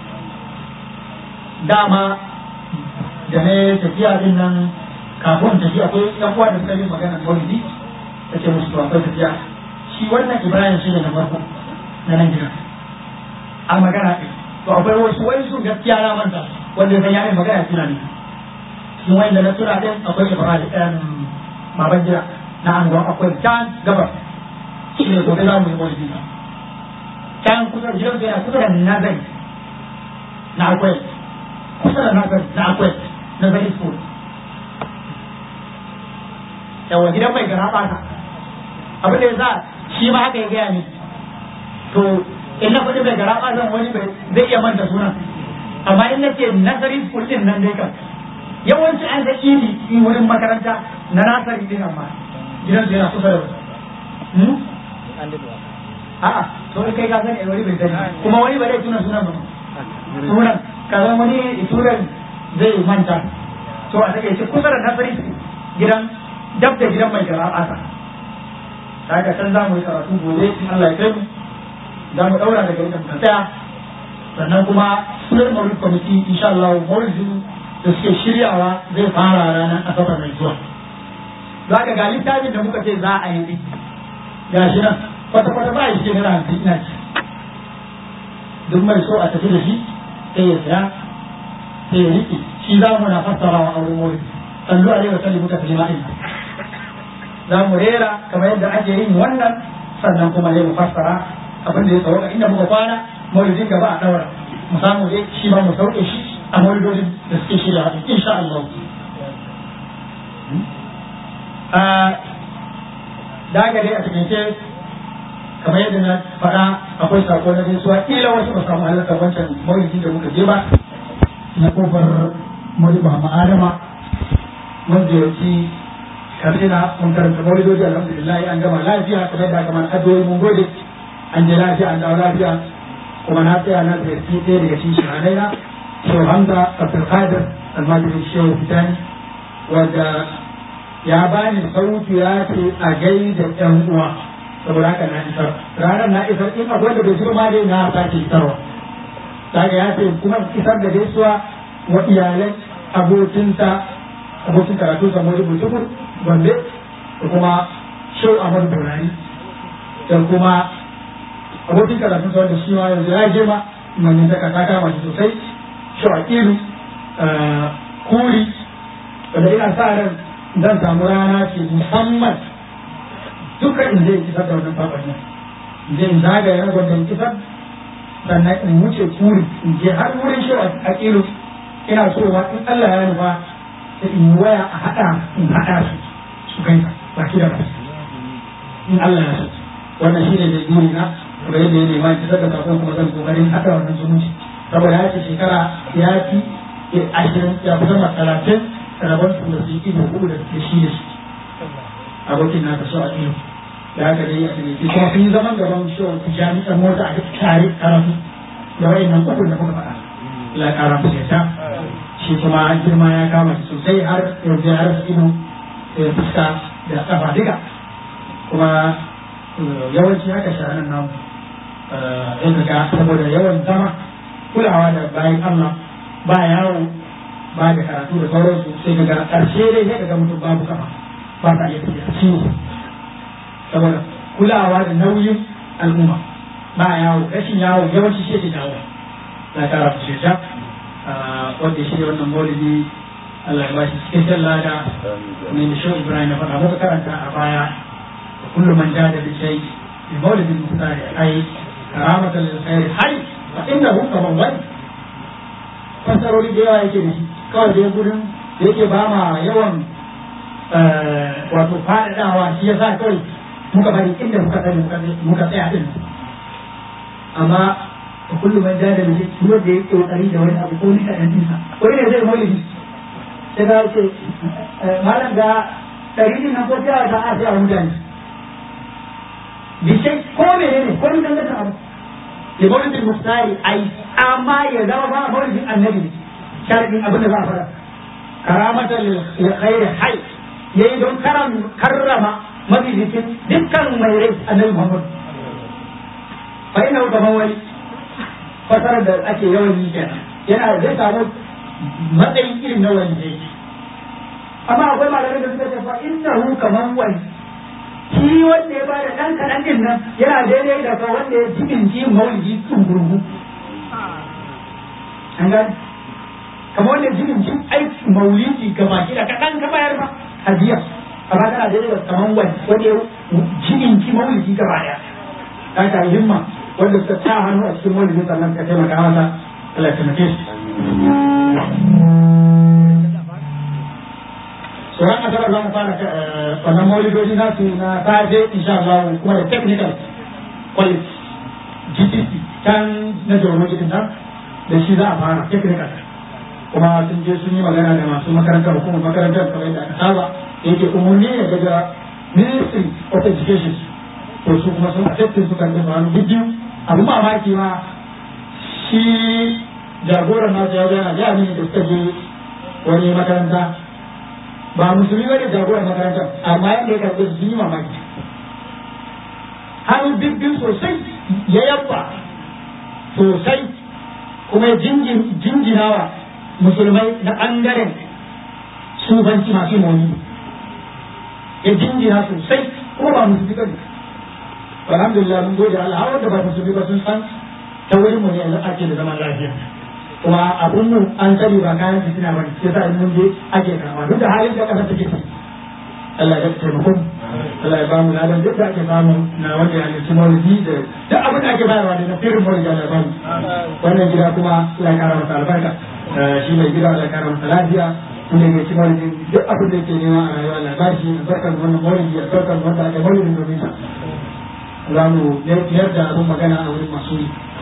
dama da ne tafiya din nan kafin tafiya akwai yan uwa da suka yi magana maulidi ta ce musu to akwai tafiya shi wannan ibrahim shi ne na farko na nan gida a magana ɗin to akwai wasu wai su gaskiya na manta wanda zan yi magana tuna ne cikin wanda na tura din akwai ibrahim baban gida na angon akwai can gabas shi ne gobe za mu yi maulidi can kusa da gidan yana kusa da nazari na akwai kusa da nazari na akwai nazari school yawa gidan mai gara ɓata abin da ya sa shi ma haka ya gaya ni to in na faɗi mai gara ɓatan wani zai iya manta sunan amma in na ce nazari school din nan dai kan yawanci an ga idi in wurin makaranta na nasari din amma gidan su yana kusa da wasu a'a to kai ka sani wani bai sani kuma wani bai tuna sunan ba sunan kaza wani sunan zai manta to a take kusa da nasari gidan dab da gidan mai gara asa daga can za mu yi karatu gobe in Allah ya kai mu za mu daura daga inda muka tsaya sannan kuma sunan maulid committee insha Allah maulidin da suke shiryawa zai fara ranar asabar mai zuwa za ka ga littafin da muka ce za a yi ga shi nan kwata-kwata ba shi naira hamsin ina ci duk mai so a tafi da shi sai ya saya sai ya riƙe shi za mu na fassara wa auren wuri sallu alaihi wa sallimu ta kalima ina za mu rera kamar yadda ake yin wannan sannan kuma ne mu fassara abin da ya sauka inda muka kwana maulidin gaba a daura mu samu dai shi ba mu sauke shi a maulidodin da suke shirya insha Allah daga dai a cikin kamar yadda na faɗa akwai sako na gaisuwa kila wasu ba samu halartar wancan maulidi da muka je ba na kofar maulidi Muhammad Adama wanda ya ci karsina mun karanta maulidodi alhamdulillah an gama lafiya kamar yadda kamar addu'o'i mun gode an je lafiya an dawo lafiya kuma na tsaya na ziyarci ɗaya daga cikin shahadai na Shehu Hamza Abdul Qadir almajirin Shehu Fitani wanda ya bani sautu ya ce a gaida ƴan uwa saboda haka na isar ranar na isar in akwai da bai shigo ma dai na sake isarwa daga ya ce kuma isar da gaisuwa wa iyalai abokinsa abokin karatu sa mori butukur gombe da kuma shau ahmad burani da kuma abokin karatu sa wanda shi ma yanzu ya girma manyan daga ta kama shi sosai shau akilu kuri wanda ina sa ran zan samu rana ce musamman duka in zai kisar da wannan baban nan in je in zagaya na gwamnan kisar sannan in wuce kuri in je har wurin shi a kilo ina so ma in Allah ya nufa sai in yi waya a haɗa in haɗa su su kai ba ki da ba in Allah ya so wannan shi ne da guri na kuma yadda ya nema kisar da kafin kuma zan kokarin haɗa wannan zumunci saboda ya ce shekara ya fi ashirin ya fi sama talatin rabon su da su yi ido uku da ke shi da shi abokin na so a iyo da haka dai a cikin kuma sun yi zaman gaban shi wata jami'ar mota a tare karatu da wayan nan uku da muka faɗa la ƙara mu ta shi kuma girma ya kama shi sosai har yanzu ya rasa ido da fuska da kafa duka kuma yawanci haka shahanan namu ya ga saboda yawan zama kulawa da bayan Allah ba yawo ba da karatu da sauransu sai ga ƙarshe dai sai ga mutum babu kafa ba ta iya tafiya ciwo saboda kulawa da nauyin al'umma ba yawo rashin yawo yawanci shi ke dawo na kara su shirya wanda shi wannan maulidi Allah ya ba shi cikakken lada mai da shi Ibrahim ya faɗa muka karanta a baya da kullum man jada da shai bi maulidin mutane ai karamatan lil khair hay fa innahu kaman wani fasarori da yawa yake da shi kawai dai gurin da yake ba ma yawan wato faɗaɗawa shi ya sa kawai muka bari inda muka tsaya muka tsaya din amma a kullum man da da mace kuma da ya kokari da wani abu ko ni kaɗan ɗinsa wani ne zai maulidi sai ga ce malam ga ɗari din nan ko ta ta a sai a mutane bishai ko mene ne ko ni dan gasa abu ya maulidin mustari ai amma ya zama ba maulidin annabi ne sharadin abin da za a fara karamatan lil khairi hay yayi don karrama mabijikin dukkan mai rai annabi Muhammad fa ina gaban wani fasarar da ake yawan yi kenan yana zai samu matsayin irin na wani ne amma akwai malamai da suka ce fa innahu kaman wani shi wanda ya bada dan kadan din nan yana daidai da ka wanda ya cikin ji maulidi tsungurgu an gani kamar wanda jinin jin aiki maulidi gaba ki da kaɗan ka bayar ba hadiya amma kana da yawa kamar wani wanda jinin ki maulidi gaba ɗaya ka ta himma wanda suka sa hannu a cikin maulidi sannan ka taimaka masa Allah ya taimake shi sauran asabar za mu fara wannan maulidoji na su na safe insha Allah kuma da technical quality GTC can na jorno gidan nan da shi za a fara technical kuma sun je sun yi magana da masu makarantar hukumar makarantar kamar yadda aka saba yake umarni ne daga ministry of education to su kuma sun acceptin su kan dafa hannu biyu abu mamaki ma shi jagoran nasu ya gana ya ne da suka je wani makaranta ba musulmi ba ne jagoran makarantar amma yadda ya karɓi su yi mamaki hannu bibbin sosai ya yabba sosai kuma jinjinawa musulmai na ɓangaren sufanci masu moni ya jinjina sosai kuma ba musulmi ba ne alhamdulillah mun gode Allah har wanda ba musulmi ba sun san ta wurin mu ne yanzu ake da zaman lafiya kuma abun mu an sani ba kayan fitina ba sai sa mun je ake karama duk da halin da kasa take ciki Allah ya taimako Allah ya ba mu ladan duk da ake samu na wanda ya halarci maulidi da duk abin da ake bayarwa da na firin maulidi Allah ya ba mu wannan gida kuma Allah ya kara masa albarka shi mai gida Allah ya kara masa lafiya inda ya ci maulidi duk abin da yake nema a rayuwa Allah ya ba shi albarkar wannan maulidi albarkar wanda ake maulidin domin sa za mu yadda abin magana a wurin masu